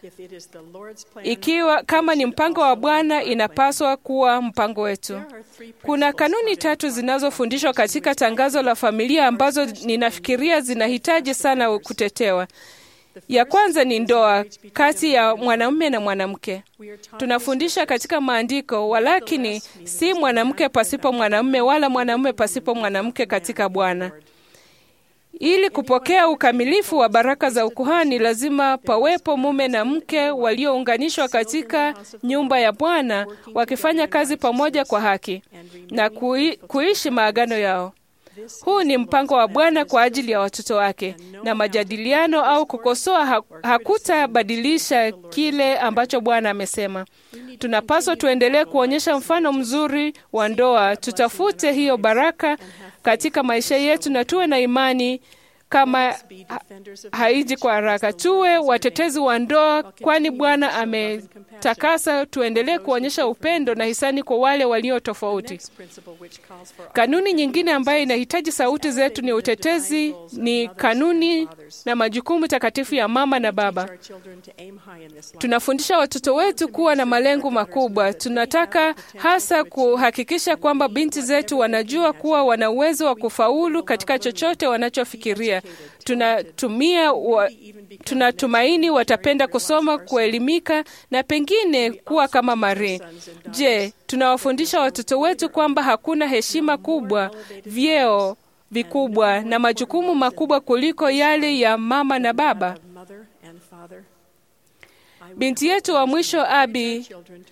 Ikiwa kama ni mpango wa Bwana, inapaswa kuwa mpango wetu. Kuna kanuni tatu zinazofundishwa katika tangazo la familia ambazo ninafikiria zinahitaji sana kutetewa. Ya kwanza ni ndoa kati ya mwanamume na mwanamke. Tunafundisha katika maandiko, walakini si mwanamke pasipo mwanamume wala mwanamume pasipo mwanamke katika Bwana. Ili kupokea ukamilifu wa baraka za ukuhani, lazima pawepo mume na mke waliounganishwa katika nyumba ya Bwana, wakifanya kazi pamoja kwa haki na kui, kuishi maagano yao. Huu ni mpango wa Bwana kwa ajili ya watoto wake, na majadiliano au kukosoa hakutabadilisha kile ambacho Bwana amesema. Tunapaswa tuendelee kuonyesha mfano mzuri wa ndoa, tutafute hiyo baraka katika maisha yetu na tuwe na imani kama ha haiji kwa haraka. Tuwe watetezi wa ndoa, kwani Bwana ametakasa. Tuendelee kuonyesha upendo na hisani kwa wale walio tofauti. Kanuni nyingine ambayo inahitaji sauti zetu ni utetezi, ni kanuni na majukumu takatifu ya mama na baba. Tunafundisha watoto wetu kuwa na malengo makubwa. Tunataka hasa kuhakikisha kwamba binti zetu wanajua kuwa wana uwezo wa kufaulu katika chochote wanachofikiria. Tunatumia wa, tunatumaini watapenda kusoma, kuelimika na pengine kuwa kama Marie. Je, tunawafundisha watoto wetu kwamba hakuna heshima kubwa, vyeo vikubwa na majukumu makubwa kuliko yale ya mama na baba? Binti yetu wa mwisho Abi,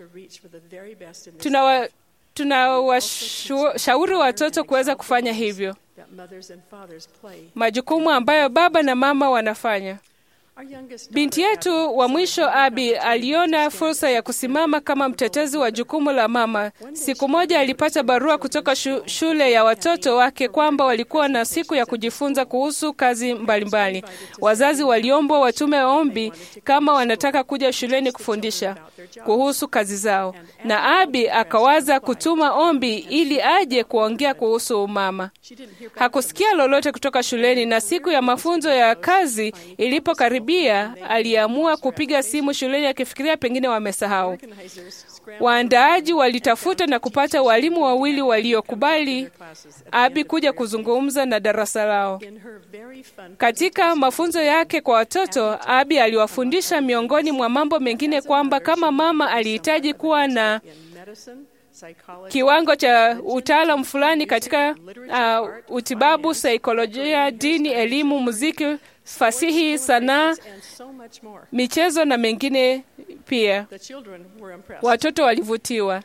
tunawa tunawashauri watoto kuweza kufanya hivyo, majukumu ambayo baba na mama wanafanya. Binti yetu wa mwisho Abi aliona fursa ya kusimama kama mtetezi wa jukumu la mama. Siku moja alipata barua kutoka shu, shule ya watoto wake kwamba walikuwa na siku ya kujifunza kuhusu kazi mbalimbali mbali. Wazazi waliombwa watume ombi kama wanataka kuja shuleni kufundisha kuhusu kazi zao, na Abi akawaza kutuma ombi ili aje kuongea kuhusu umama. Hakusikia lolote kutoka shuleni, na siku ya mafunzo ya kazi ilipokaribia aliamua kupiga simu shuleni akifikiria pengine wamesahau. Waandaaji walitafuta na kupata walimu wawili waliokubali Abi kuja kuzungumza na darasa lao. Katika mafunzo yake kwa watoto, Abi aliwafundisha miongoni mwa mambo mengine kwamba kama mama alihitaji kuwa na kiwango cha utaalam fulani katika uh, utibabu, saikolojia, dini, elimu, muziki, fasihi, sanaa, michezo na mengine pia. Watoto walivutiwa.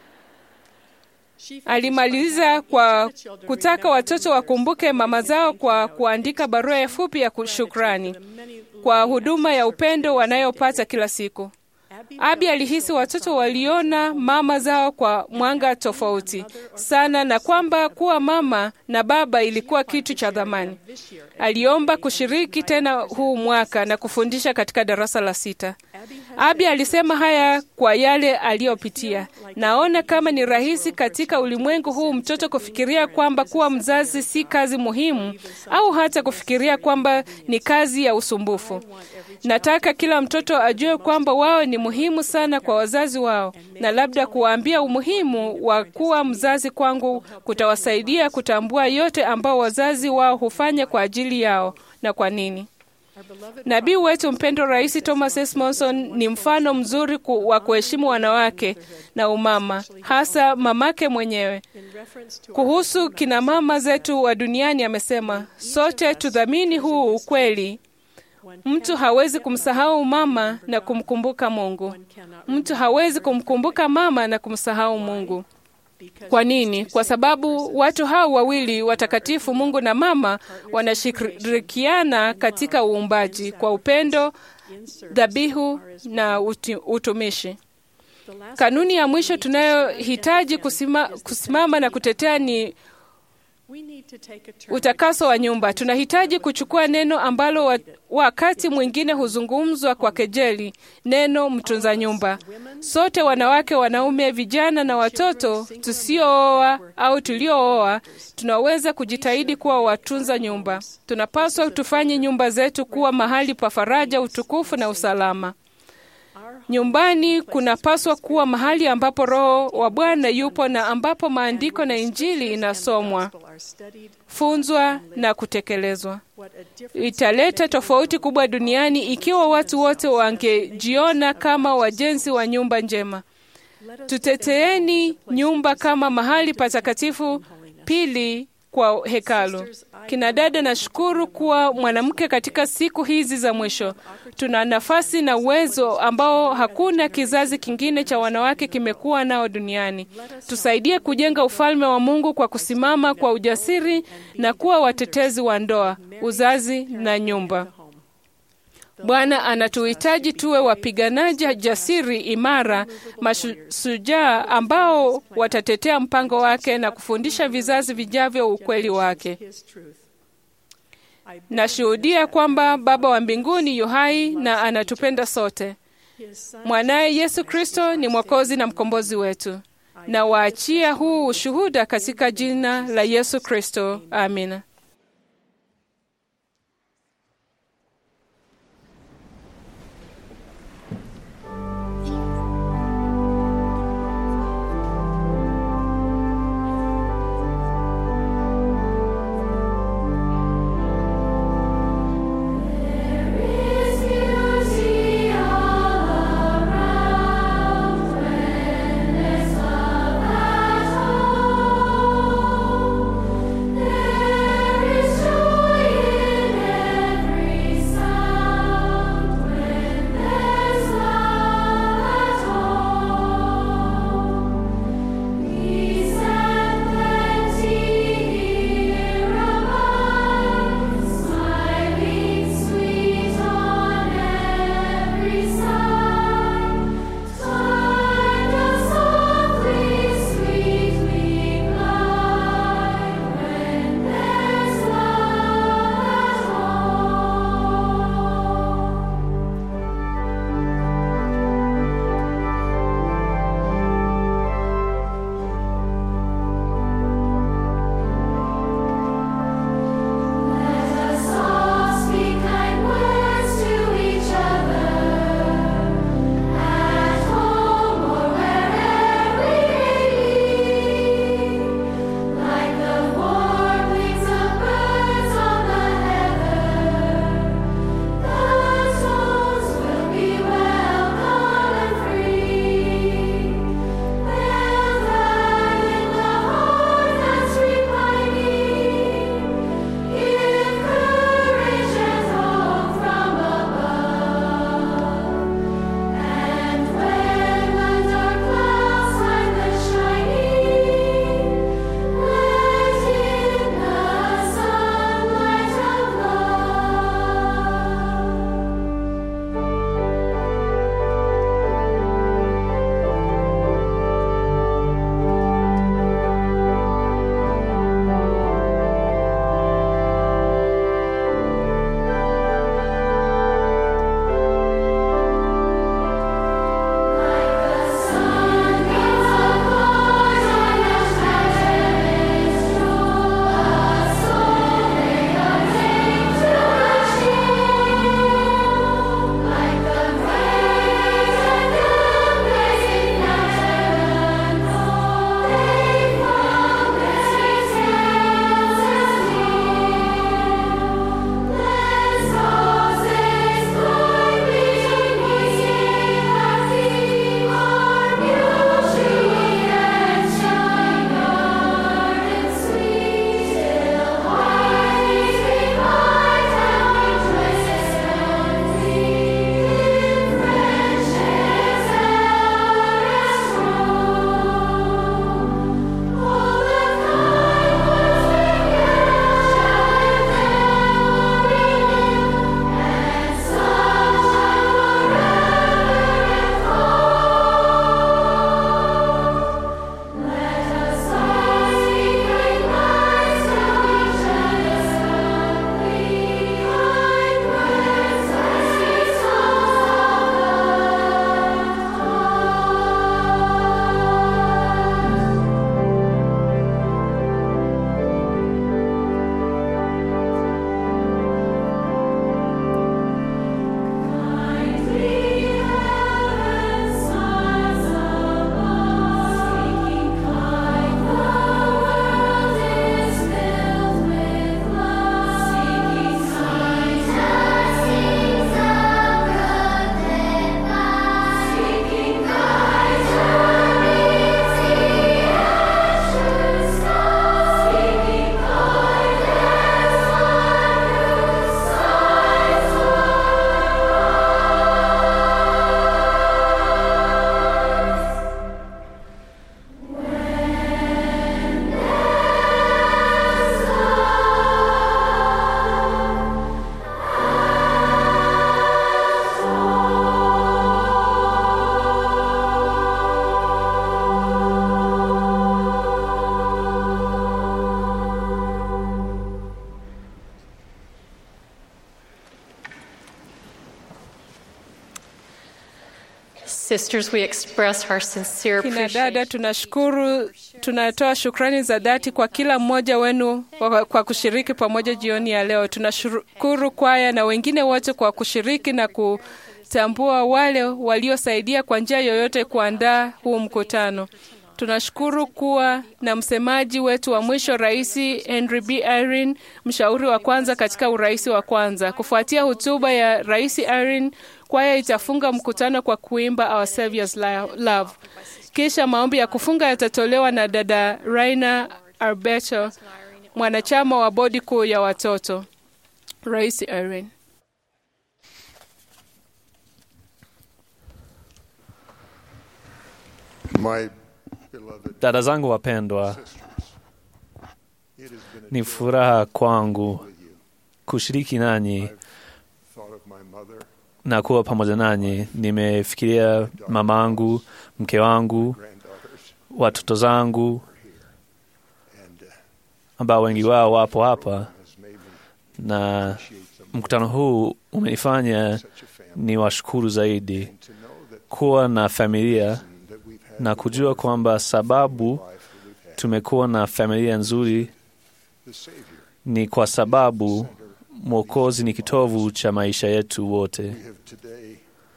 Alimaliza kwa kutaka watoto wakumbuke mama zao kwa kuandika barua fupi ya shukrani kwa huduma ya upendo wanayopata kila siku. Abi alihisi watoto waliona mama zao kwa mwanga tofauti sana na kwamba kuwa mama na baba ilikuwa kitu cha dhamani. Aliomba kushiriki tena huu mwaka na kufundisha katika darasa la sita. Abi alisema haya kwa yale aliyopitia. Naona kama ni rahisi katika ulimwengu huu mtoto kufikiria kwamba kuwa mzazi si kazi muhimu au hata kufikiria kwamba ni kazi ya usumbufu. Nataka kila mtoto ajue kwamba wao ni muhimu sana kwa wazazi wao, na labda kuwaambia umuhimu wa kuwa mzazi kwangu kutawasaidia kutambua yote ambao wazazi wao hufanya kwa ajili yao na kwa nini. Nabii wetu mpendwa Rais Thomas S. Monson ni mfano mzuri ku, wa kuheshimu wanawake na umama, hasa mamake mwenyewe. Kuhusu kina mama zetu wa duniani amesema, sote tudhamini huu ukweli Mtu hawezi kumsahau mama na kumkumbuka Mungu. Mtu hawezi kumkumbuka mama na kumsahau Mungu. Kwa nini? Kwa sababu watu hao wawili watakatifu, Mungu na mama, wanashirikiana katika uumbaji kwa upendo, dhabihu na uti, utumishi. Kanuni ya mwisho tunayohitaji kusima, kusimama na kutetea ni Utakaso wa nyumba. Tunahitaji kuchukua neno ambalo wa, wakati mwingine huzungumzwa kwa kejeli, neno mtunza nyumba. Sote wanawake, wanaume, vijana na watoto tusiooa au tuliooa, tunaweza kujitahidi kuwa watunza nyumba. Tunapaswa tufanye nyumba zetu kuwa mahali pa faraja, utukufu na usalama. Nyumbani kunapaswa kuwa mahali ambapo Roho wa Bwana yupo na ambapo maandiko na Injili inasomwa, funzwa na kutekelezwa. Italeta tofauti kubwa duniani ikiwa watu wote wangejiona kama wajenzi wa nyumba njema. Tuteteeni nyumba kama mahali patakatifu pili kwa hekalu. Kina dada, nashukuru kuwa mwanamke katika siku hizi za mwisho. Tuna nafasi na uwezo ambao hakuna kizazi kingine cha wanawake kimekuwa nao duniani. Tusaidie kujenga ufalme wa Mungu kwa kusimama kwa ujasiri na kuwa watetezi wa ndoa, uzazi na nyumba. Bwana anatuhitaji tuwe wapiganaji jasiri, imara, mashujaa ambao watatetea mpango wake na kufundisha vizazi vijavyo ukweli wake. Nashuhudia kwamba Baba wa mbinguni yu hai na anatupenda sote. Mwanaye Yesu Kristo ni Mwokozi na mkombozi wetu. Na waachia huu ushuhuda katika jina la Yesu Kristo. Amina. There Sisters, we express our sincere Kina dada, appreciation. tunashukuru, tunatoa shukrani za dhati kwa kila mmoja wenu kwa, kwa kushiriki pamoja jioni ya leo. Tunashukuru kwaya na wengine wote kwa kushiriki na kutambua wale waliosaidia kwa njia yoyote kuandaa huu mkutano. Tunashukuru kuwa na msemaji wetu wa mwisho, Rais Henry B. Irene, mshauri wa kwanza katika urais wa kwanza. Kufuatia hotuba ya Rais Irene, kwaya itafunga mkutano kwa kuimba Our Savior's Love. Kisha maombi ya kufunga yatatolewa na dada Raina Arbeto, mwanachama wa bodi kuu ya watoto. Rais Irene. My beloved Dada zangu wapendwa, sisters, it has been a ni joy furaha kwangu with you. kushiriki nanyi I've thought of my mother, na kuwa pamoja nanyi. Nimefikiria mamangu, mke wangu, granddaughters, watoto zangu and uh, ambao wengi wao wapo hapa, has made me na appreciate them mkutano huu umenifanya such a family. ni washukuru zaidi And to know that, kuwa na familia that we've had na a kujua wonderful kwamba sababu life that we've had. tumekuwa na familia nzuri The Savior, ni kwa sababu center Mwokozi ni kitovu cha maisha yetu wote. we have today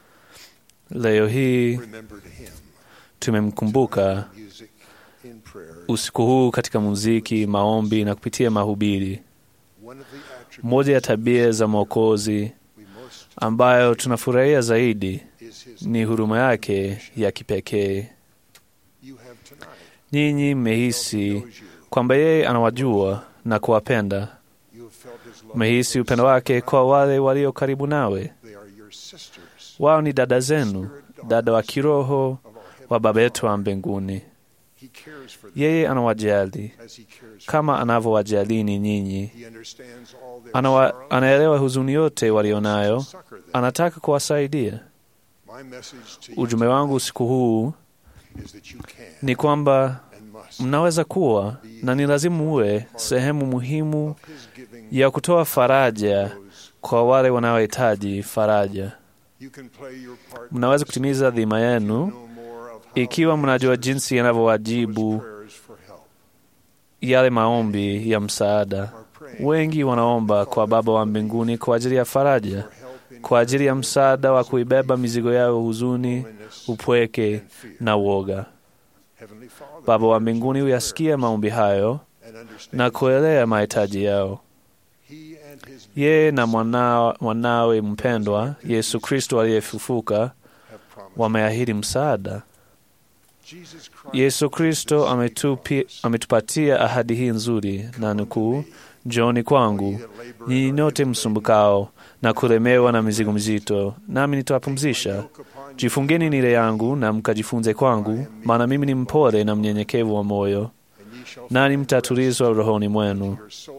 Leo hii remembered him. tumemkumbuka Music in prayer. usiku huu katika muziki, maombi na kupitia mahubiri. One of the attributes Moja ya tabia za Mwokozi we most ambayo tunafurahia zaidi is his ni huruma yake ya kipekee. You have tonight. Nyinyi mmehisi knows you. kwamba yeye anawajua na kuwapenda. You have felt his love. Mmehisi upendo wake kwa wale walio karibu nawe. They are your sisters Wao ni dada zenu, dada wa kiroho of our heaven. wa Baba yetu wa mbinguni. He cares for them Yeye anawajali as he cares for kama anavyowajalini nyinyi. He understands all their Anawa, sorrow. anaelewa huzuni yote walionayo, Succor them. anataka kuwasaidia. My message to you Ujumbe wangu usiku huu is that you can ni kwamba and must mnaweza kuwa na ni lazima muwe sehemu muhimu of his giving ya kutoa faraja those. kwa wale wanaohitaji faraja. You can play your part Mnaweza kutimiza dhima You yenu know more of how ikiwa he mnajua answers jinsi those yanavyowajibu prayers for help. yale maombi ya msaada. Are praying Wengi wanaomba kwa Baba wa mbinguni kwa ajili ya faraja, for help in kwa ajili ya msaada wa kuibeba mizigo yao, huzuni, loneliness upweke and fear. na uoga. Heavenly Father Baba wa mbinguni huyasikia maombi hayo and understands na kuelea mahitaji yao. he and his Yeye na mwana, mwanawe mpendwa Yesu Kristo aliyefufuka have promised. wameahidi msaada. Jesus Christ Yesu Kristo ametupi, ametupatia ahadi hii nzuri na nukuu, njooni kwangu nyinyi nyote msumbukao na kulemewa na mizigo mizito, nami nitawapumzisha. Jifungeni nile yangu na mkajifunze kwangu, maana mimi ni mpole na mnyenyekevu wa moyo, nani mtatulizwa rohoni mwenu.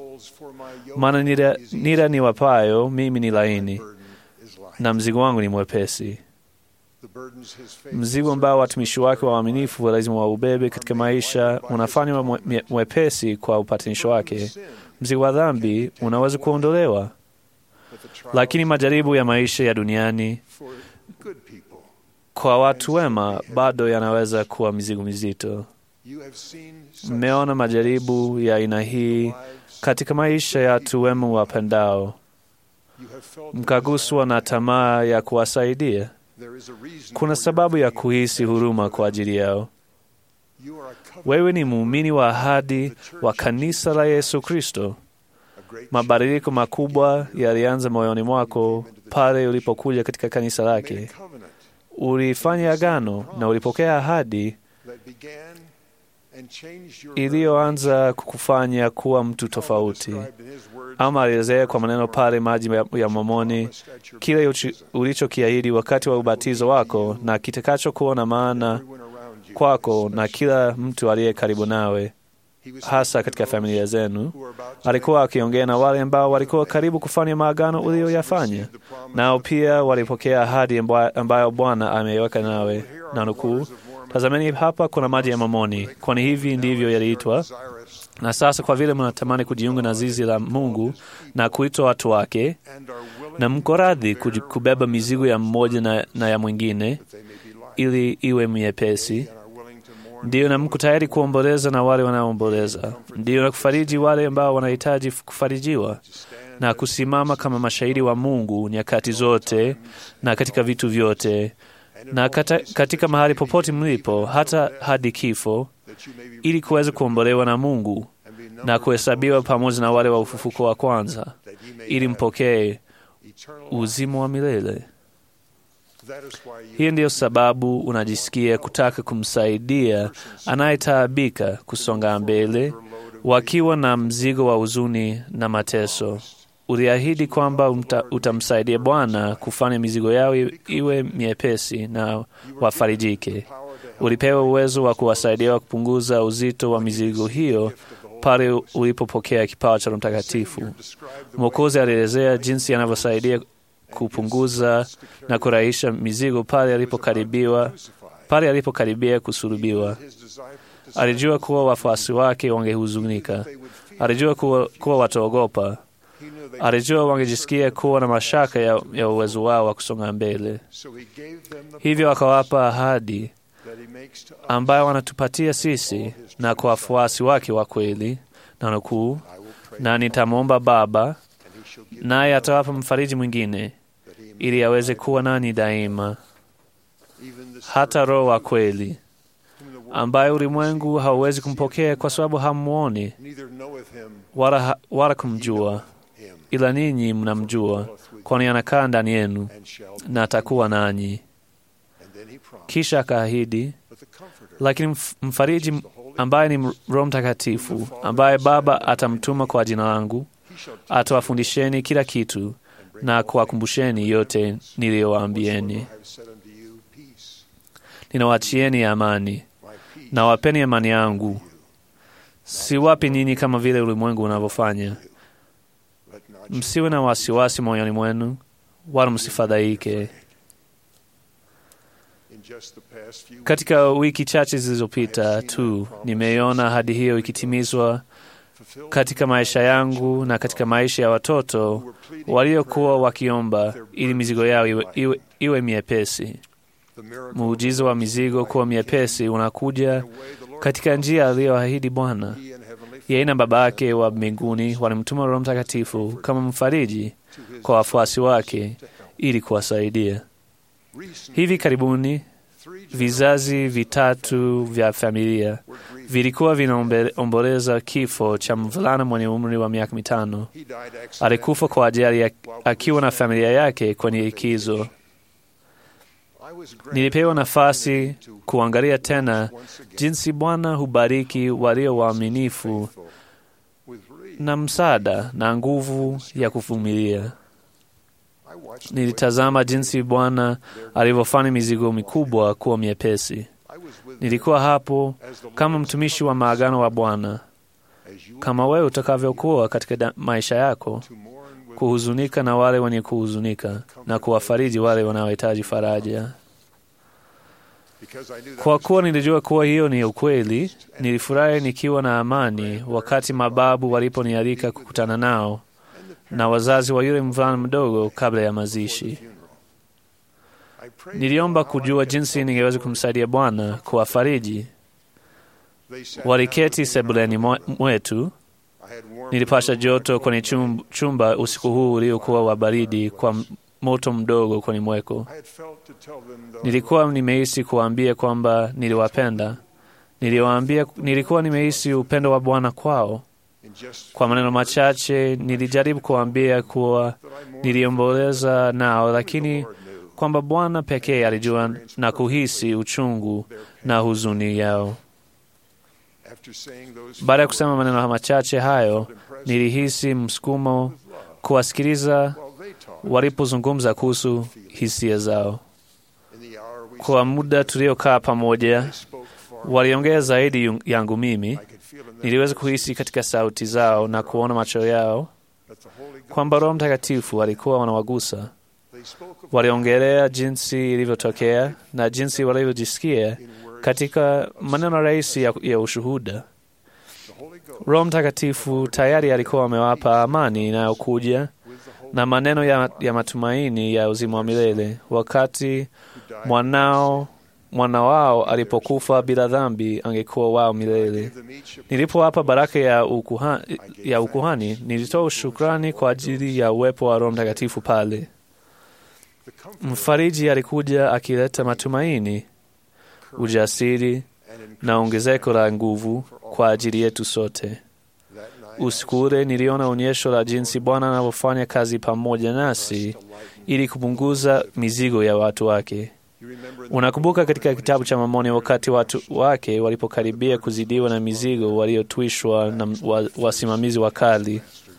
Maana nira, nira ni wapayo mimi ni laini na mzigo wangu ni mwepesi. Mzigo ambao watumishi wake waaminifu lazima waubebe katika maisha unafanywa mwe- mwepesi kwa upatanisho wake. Mzigo wa dhambi unaweza kuondolewa, lakini majaribu ya maisha ya duniani for good people. kwa watu wema bado yanaweza kuwa mizigo mizito. You have seen such Mmeona majaribu ya aina hii lives. katika maisha ya watu wema wapendao, You have felt mkaguswa na tamaa ya kuwasaidia. there is a reason Kuna for your sababu ya feeling kuhisi huruma kwa ajili yao. You are a covenant, Wewe ni muumini wa ahadi wa kanisa la Yesu Kristo. a great Mabadiliko makubwa yalianza moyoni mwako pale ulipokuja katika kanisa made a lake. covenant Ulifanya agano na ulipokea ahadi that began and changed your iliyoanza kukufanya kuwa mtu tofauti. described in his words Ama alielezea kwa maneno pale maji ya- ya Momoni promised at your kile uchi- baptism. ulichokiahidi wakati wa ubatizo wako na kitakachokuwa na maana Everyone around you, kwako na especially. kila mtu aliye karibu nawe, He was hasa speaking katika to those familia zenu. who were about to Alikuwa akiongea na wale ambao walikuwa karibu kufanya maagano uliyoyafanya, nao pia walipokea ahadi amba- ambayo Bwana ameiweka nawe. Na nukuu, tazameni hapa kuna maji ya Mamoni, kwani hivi ndivyo yaliitwa. desirous Na sasa kwa vile mnatamani kujiunga na zizi la Mungu na kuitwa watu wake, and are willing na mko radhi kuji- kubeba mizigo ya mmoja na, na ya mwingine, that they may be light. ili iwe myepesi. Ndiyo, na mko tayari kuomboleza na wale wanaoomboleza. Ndiyo, na kufariji wale ambao wanahitaji kufarijiwa, na kusimama kama mashahidi wa Mungu nyakati zote na katika vitu vyote na kata, katika mahali popote mlipo, hata hadi kifo, ili kuweza kuombolewa na Mungu na kuhesabiwa pamoja na wale wa ufufuko wa kwanza, ili mpokee uzima wa milele. Hii ndiyo sababu unajisikia kutaka kumsaidia anayetaabika kusonga mbele, wakiwa na mzigo wa huzuni na mateso. Uliahidi kwamba umta, utamsaidia Bwana kufanya mizigo yao iwe miepesi na wafarijike. Ulipewa uwezo wa kuwasaidia kupunguza uzito wa mizigo hiyo pale ulipopokea kipawa cha Roho Mtakatifu. Mwokozi alielezea jinsi anavyosaidia kupunguza na kurahisha mizigo pale alipokaribiwa pale alipokaribia kusulubiwa. Alijua kuwa wafuasi wake wangehuzunika. Alijua kuwa, kuwa wataogopa. Alijua wangejisikia kuwa na mashaka ya, ya uwezo wao wa kusonga mbele. Hivyo akawapa ahadi ambayo wanatupatia sisi na kwa wafuasi wake wa kweli, na nukuu, na nitamwomba Baba naye atawapa mfariji mwingine ili aweze kuwa nani daima, hata Roho wa kweli ambaye ulimwengu hauwezi kumpokea kwa sababu hamwoni wala, wala kumjua, ila ninyi mnamjua, kwani anakaa ndani yenu na atakuwa nanyi. Kisha akaahidi, lakini mfariji ambaye ni Roho Mtakatifu, ambaye Baba atamtuma kwa jina langu, atawafundisheni kila kitu na kuwakumbusheni yote niliyowaambieni. Ninawachieni amani, na wapeni amani yangu. Siwapi ninyi kama vile ulimwengu unavyofanya. Msiwe na wasiwasi moyoni mwenu, wala msifadhaike. Katika wiki chache zilizopita tu nimeiona ahadi hiyo ikitimizwa katika maisha yangu na katika maisha ya watoto waliokuwa wakiomba ili mizigo yao iwe, iwe, iwe miepesi. Muujiza wa mizigo kuwa miepesi unakuja katika njia aliyoahidi Bwana. Yeye na Baba yake wa mbinguni walimtuma Roho Mtakatifu kama mfariji kwa wafuasi wake ili kuwasaidia. Hivi karibuni vizazi vitatu vya familia vilikuwa vinaomboleza kifo cha mvulana mwenye umri wa miaka mitano. Alikufa kwa ajali akiwa na familia yake kwenye likizo. Nilipewa nafasi kuangalia tena jinsi Bwana hubariki walio waaminifu na msaada na nguvu ya kuvumilia. Nilitazama jinsi Bwana alivyofanya mizigo mikubwa kuwa miepesi. Nilikuwa hapo kama mtumishi wa maagano wa Bwana, kama wewe utakavyokuwa katika maisha yako, kuhuzunika na wale wenye kuhuzunika na kuwafariji wale wanaohitaji faraja. Kwa kuwa nilijua kuwa hiyo ni ukweli, nilifurahi nikiwa na amani wakati mababu waliponialika kukutana nao na wazazi wa yule mvulana mdogo kabla ya mazishi. Niliomba kujua jinsi ningeweza kumsaidia Bwana kuwafariji. Waliketi sebuleni mwetu. Nilipasha joto kwenye chumba usiku huu uliokuwa wa baridi kwa moto mdogo kwenye mweko. Nilikuwa nimehisi kuwaambia kwamba niliwapenda. Niliwaambia, nilikuwa nimehisi upendo wa Bwana kwao. Kwa maneno machache nilijaribu kuwaambia kuwa niliomboleza nao, lakini kwamba Bwana pekee alijua na kuhisi uchungu na huzuni yao. Baada ya kusema maneno machache hayo, nilihisi msukumo kuwasikiliza walipozungumza kuhusu hisia zao. Kwa muda tuliokaa pamoja, waliongea zaidi yangu mimi. Niliweza kuhisi katika sauti zao na kuona macho yao kwamba Roho Mtakatifu alikuwa wanawagusa. Waliongelea jinsi ilivyotokea na jinsi walivyojisikia katika maneno rahisi ya, ya ushuhuda. Roho Mtakatifu tayari alikuwa amewapa amani inayokuja na maneno ya, ya matumaini ya uzima wa milele wakati mwanao mwana wao alipokufa bila dhambi angekuwa wao milele. Nilipowapa baraka ya, ukuha, ya ukuhani, nilitoa shukrani kwa ajili ya uwepo wa Roho Mtakatifu pale. Mfariji alikuja akileta matumaini, ujasiri na ongezeko la nguvu kwa ajili yetu sote. Usiku ule niliona onyesho la jinsi Bwana anavyofanya kazi pamoja nasi ili kupunguza mizigo ya watu wake. Unakumbuka katika kitabu cha Mormoni, wakati watu wake walipokaribia kuzidiwa na mizigo waliotwishwa na wa, wasimamizi wakali,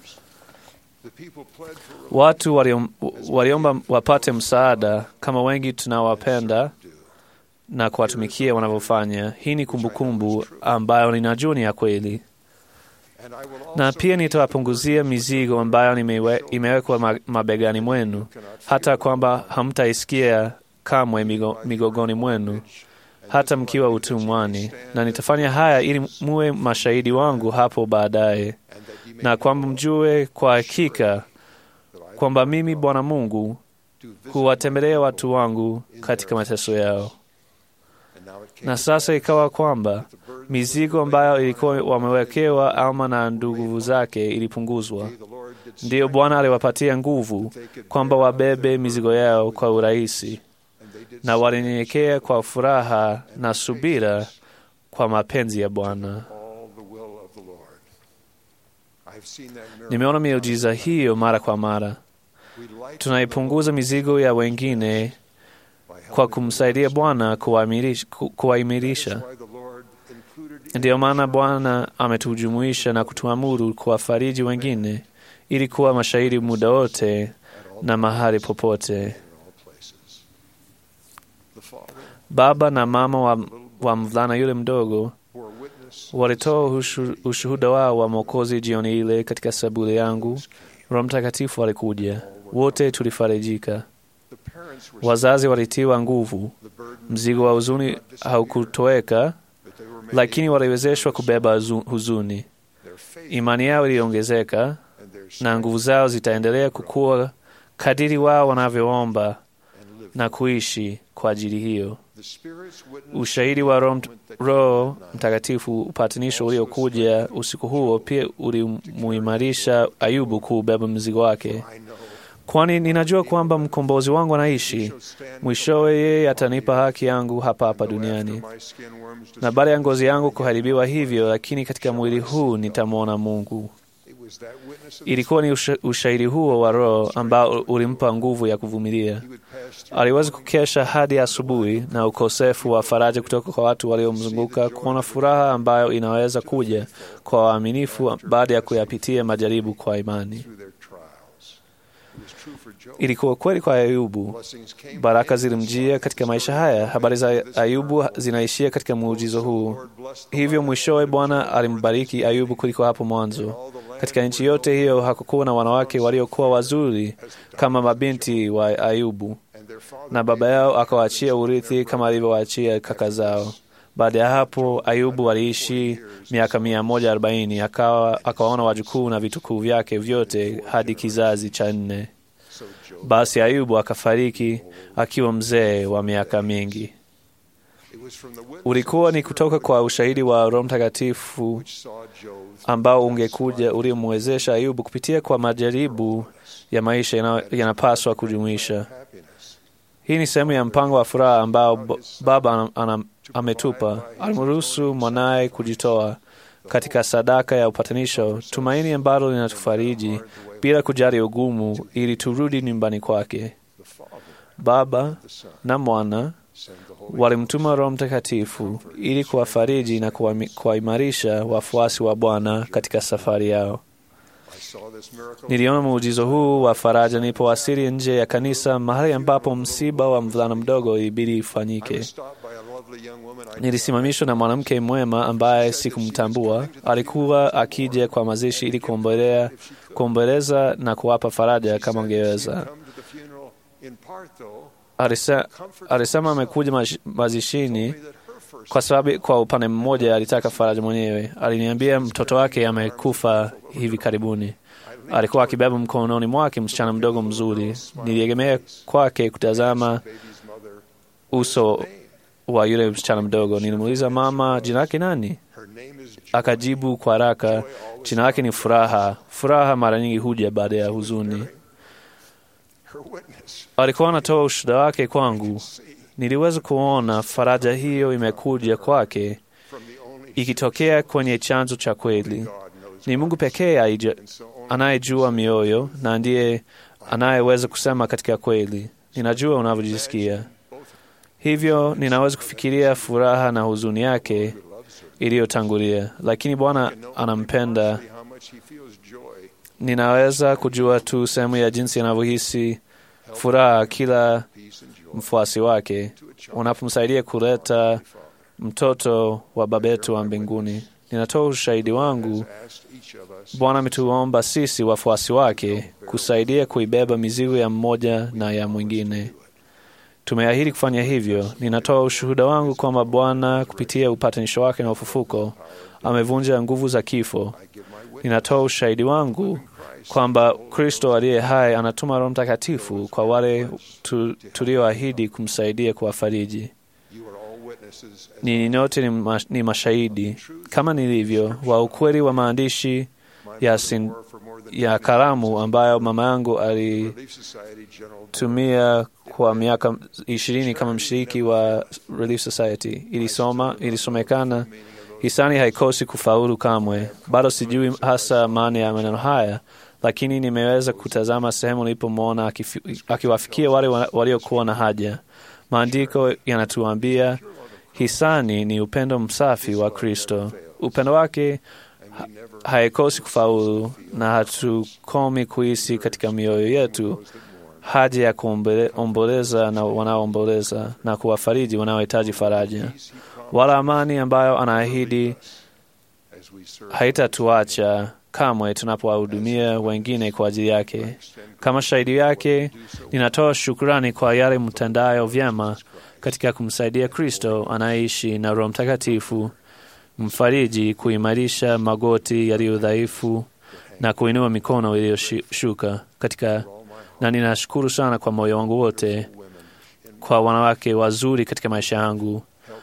watu waliom, waliomba wapate msaada kama wengi tunawapenda na kuwatumikia wanavyofanya. Hii ni kumbukumbu ambayo ninajua ni ya kweli, na pia nitawapunguzia mizigo ambayo nimewe, imewekwa mabegani mwenu, hata kwamba hamtaisikia kamwe migo, migogoni mwenu hata mkiwa utumwani, na nitafanya haya ili muwe mashahidi wangu hapo baadaye, na kwamba mjue kwa hakika kwamba mimi Bwana Mungu huwatembelea watu wangu katika mateso yao. Na sasa ikawa kwamba mizigo ambayo ilikuwa wamewekewa Alma na ndugu zake ilipunguzwa. Ndiyo Bwana aliwapatia nguvu kwamba wabebe mizigo yao kwa urahisi, na walinyenyekea kwa furaha na subira kwa mapenzi ya Bwana. Nimeona miujiza hiyo mara kwa mara. Tunaipunguza mizigo ya wengine kwa kumsaidia Bwana kuwaimirisha. Ndiyo maana Bwana ametujumuisha na kutuamuru kuwafariji wengine ili kuwa mashahidi muda wote na mahali popote. Baba na mama wa, wa mvulana yule mdogo walitoa ushuhuda wao wa Mwokozi jioni ile katika sabule yangu. Roho Mtakatifu alikuja, wote tulifarijika. Wazazi walitiwa nguvu, mzigo wa huzuni haukutoweka, lakini waliwezeshwa kubeba huzuni. Imani yao iliongezeka na nguvu zao zitaendelea kukua kadiri wao wanavyoomba na kuishi kwa ajili hiyo. Ushahidi wa Roho Roho Mtakatifu, upatanisho uliokuja usiku huo, pia ulimuimarisha Ayubu kuubeba mzigo wake, kwani ninajua kwamba mkombozi wangu anaishi. Mwishowe yeye atanipa haki yangu hapa hapa duniani, na baada ya ngozi yangu kuharibiwa hivyo, lakini katika mwili huu nitamwona Mungu. Ilikuwa ni usha, ushahidi huo wa Roho ambao ulimpa nguvu ya kuvumilia. Aliweza kukesha hadi asubuhi na ukosefu wa faraja kutoka kwa watu waliomzunguka, kuona furaha ambayo inaweza kuja kwa waaminifu baada ya kuyapitia majaribu kwa imani. Ilikuwa kweli kwa Ayubu. Baraka zilimjia katika maisha haya. Habari za Ayubu zinaishia katika muujizo huu. Hivyo mwishowe Bwana alimbariki Ayubu kuliko hapo mwanzo. Katika nchi yote hiyo hakukuwa na wanawake waliokuwa wazuri kama mabinti wa Ayubu, na baba yao akawaachia urithi kama alivyowaachia kaka zao. Baada ya hapo Ayubu aliishi miaka mia moja arobaini akawa akawaona wajukuu na vitukuu vyake vyote hadi kizazi cha nne. Basi Ayubu akafariki akiwa mzee wa miaka mingi. Ulikuwa ni kutoka kwa ushahidi wa Roho Mtakatifu ambao ungekuja ulimwezesha Ayubu kupitia kwa majaribu ya maisha yanapaswa kujumuisha. Hii ni sehemu ya mpango wa furaha ambao Baba ana, ametupa. Alimruhusu mwanaye kujitoa katika sadaka ya upatanisho, tumaini ambalo linatufariji bila kujali ugumu, ili turudi nyumbani kwake. Baba na Mwana walimtuma Roho Mtakatifu ili kuwafariji na kuwaimarisha wafuasi wa Bwana katika safari yao. Niliona muujizo huu wa faraja nilipowasili nje ya kanisa, mahali ambapo msiba wa mvulana mdogo ilibidi ifanyike. Nilisimamishwa na mwanamke mwema ambaye sikumtambua. Alikuwa akija kwa mazishi ili kuomboleza na kuwapa faraja kama angeweza. Alisema amekuja mazishini kwa sababu kwa upande mmoja alitaka faraja mwenyewe. Aliniambia mtoto wake amekufa hivi karibuni. Alikuwa akibeba mkononi mwake msichana mdogo mzuri. Niliegemea kwake kutazama uso wa yule msichana mdogo. Nilimuuliza mama, jina lake nani? Her name is Joy. Akajibu kwa haraka, jina lake ni Furaha. Furaha mara nyingi huja baada ya huzuni. Her witness. Alikuwa anatoa ushuhuda wake kwangu. See Niliweza kuona faraja hiyo imekuja kwake from the only ikitokea kwenye chanzo cha kweli. God knows Ni Mungu pekee aija- and so on. anayejua mioyo na ndiye anayeweza kusema katika kweli. Ninajua unavyojisikia. Hivyo ninaweza kufikiria furaha na huzuni yake iliyotangulia, lakini Bwana anampenda. How much he feels joy. Ninaweza kujua tu sehemu ya jinsi anavyohisi furaha kila Peace and joy. mfuasi wake unapomsaidia kuleta mtoto wa Baba yetu wa mbinguni. Ninatoa ushahidi wangu. Asked each of us Bwana ametuomba sisi wafuasi wake kusaidia kuibeba mizigo ya mmoja na ya mwingine. Tumeahidi kufanya hivyo. Ninatoa ushuhuda wangu kwamba Bwana kupitia upatanisho wake na ufufuko amevunja nguvu za kifo. Ninatoa ushahidi wangu kwamba Kristo aliye hai anatuma Roho Mtakatifu kwa wale tu, tulioahidi kumsaidia kuwafariji. you are all witnesses as Ninyi nyote ni, mash, ni mashahidi kama nilivyo wa ukweli wa maandishi ya, sin, for more than ya karamu ambayo mama yangu Relief Society General alitumia kwa miaka ishirini kama mshiriki wa Relief Society. Ilisoma, ilisomekana hisani haikosi kufaulu kamwe. Bado sijui hasa maana ya maneno haya, lakini nimeweza kutazama sehemu nilipomwona akifi- akiwafikia wale wa- waliokuwa na haja. Maandiko yanatuambia hisani ni upendo msafi wa Kristo. Upendo wake ha- haikosi kufaulu, na hatukomi kuhisi katika mioyo yetu haja ya kuomboleza na wanaoomboleza na kuwafariji wanaohitaji faraja, wala amani ambayo anaahidi as we serve haitatuacha kamwe tunapowahudumia wengine kwa ajili yake. Kama shahidi yake, ninatoa shukrani kwa yale mtendayo vyema katika kumsaidia Kristo anayeishi na Roho Mtakatifu mfariji kuimarisha magoti yaliyo dhaifu na kuinua mikono iliyoshuka katika, na ninashukuru sana kwa moyo wangu wote kwa wanawake wazuri katika maisha yangu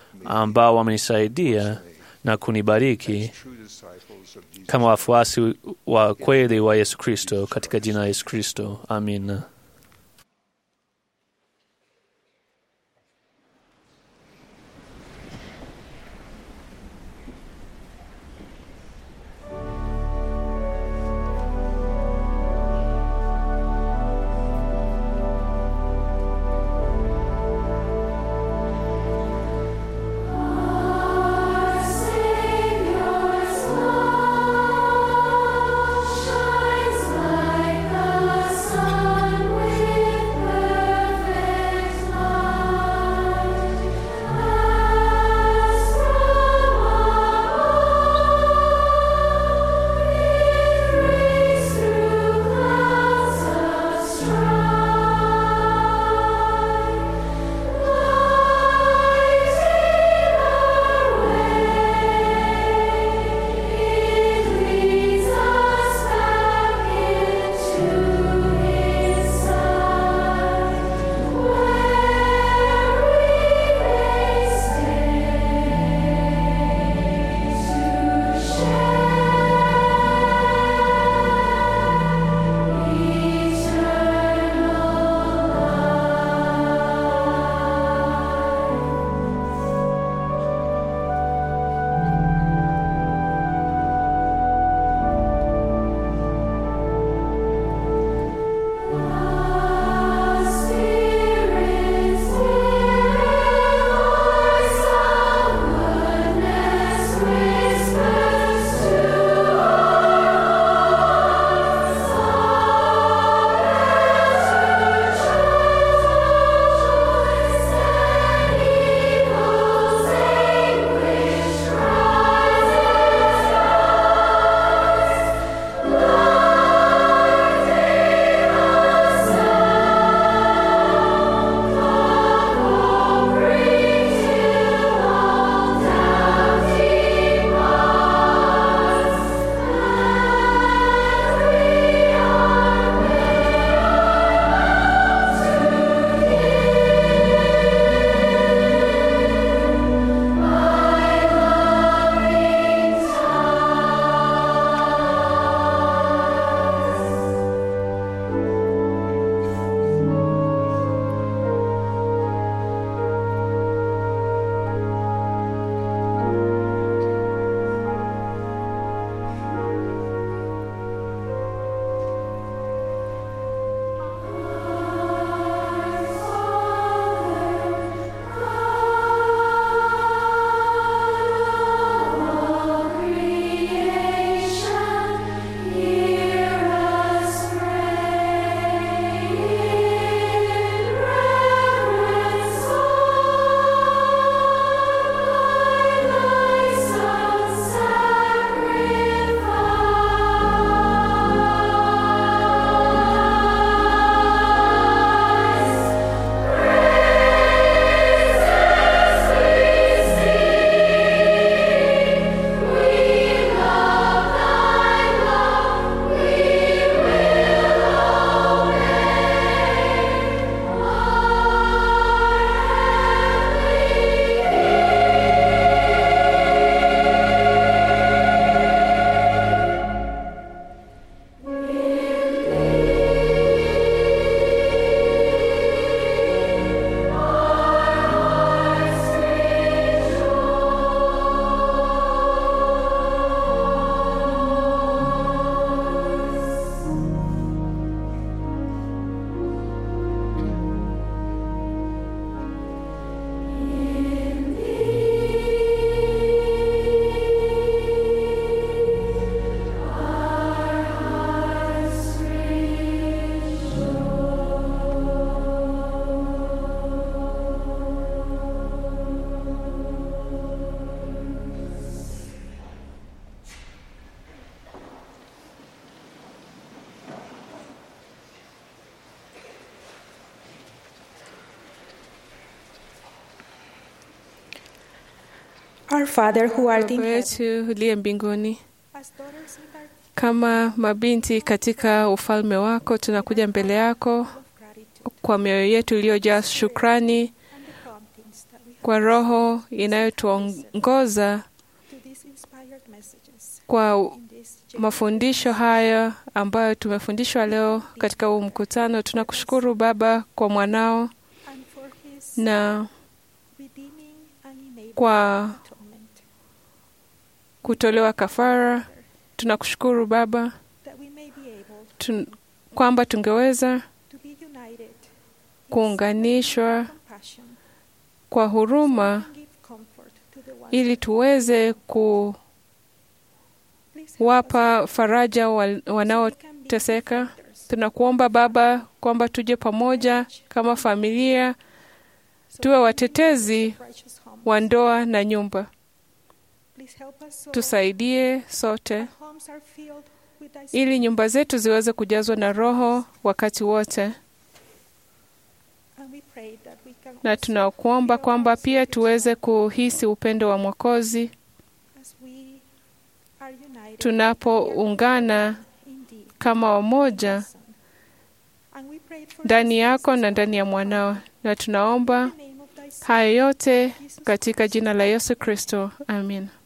ambao wamenisaidia na kunibariki true disciples of Jesus. kama wafuasi wa kweli wa Yesu Kristo katika jina la Yesu Kristo. Amin. Savior's love shines like the sun. Our Father who art in Baba heaven, yetu uliye mbinguni, as daughters in thy kama mabinti katika ufalme wako, tunakuja mbele yako kwa mioyo yetu iliyojaa shukrani, and the promptings that we have kwa roho inayotuongoza to these inspired messages kwa in this mafundisho haya ambayo tumefundishwa leo katika huu mkutano. Tunakushukuru Baba kwa mwanao and for his na redeeming and enabling kwa atonement, kutolewa kafara. Tunakushukuru Baba that we may be able tun, kwamba tungeweza to be united kuunganishwa compassion kwa huruma and give comfort to the ones ili tuweze kuwapa Please help us faraja wa- so we can be wanaoteseka. defenders, Tunakuomba Baba kwamba tuje pamoja kama familia, so tuwe we can be watetezi righteous homes. wa ndoa na nyumba. Please help us so Tusaidie sote our homes are filled with thy ili spirit, nyumba zetu ziweze kujazwa na Roho wakati wote, and we pray that we can na also tunakuomba feel kwamba our pia Savior's tuweze love kuhisi upendo wa Mwokozi as we are united tunapoungana indeed kama wamoja Son. And we pray for ndani these yako things na ndani ya mwanao, na tunaomba in the name of thy Son, haya yote Jesus katika jina la Yesu Kristo, amin.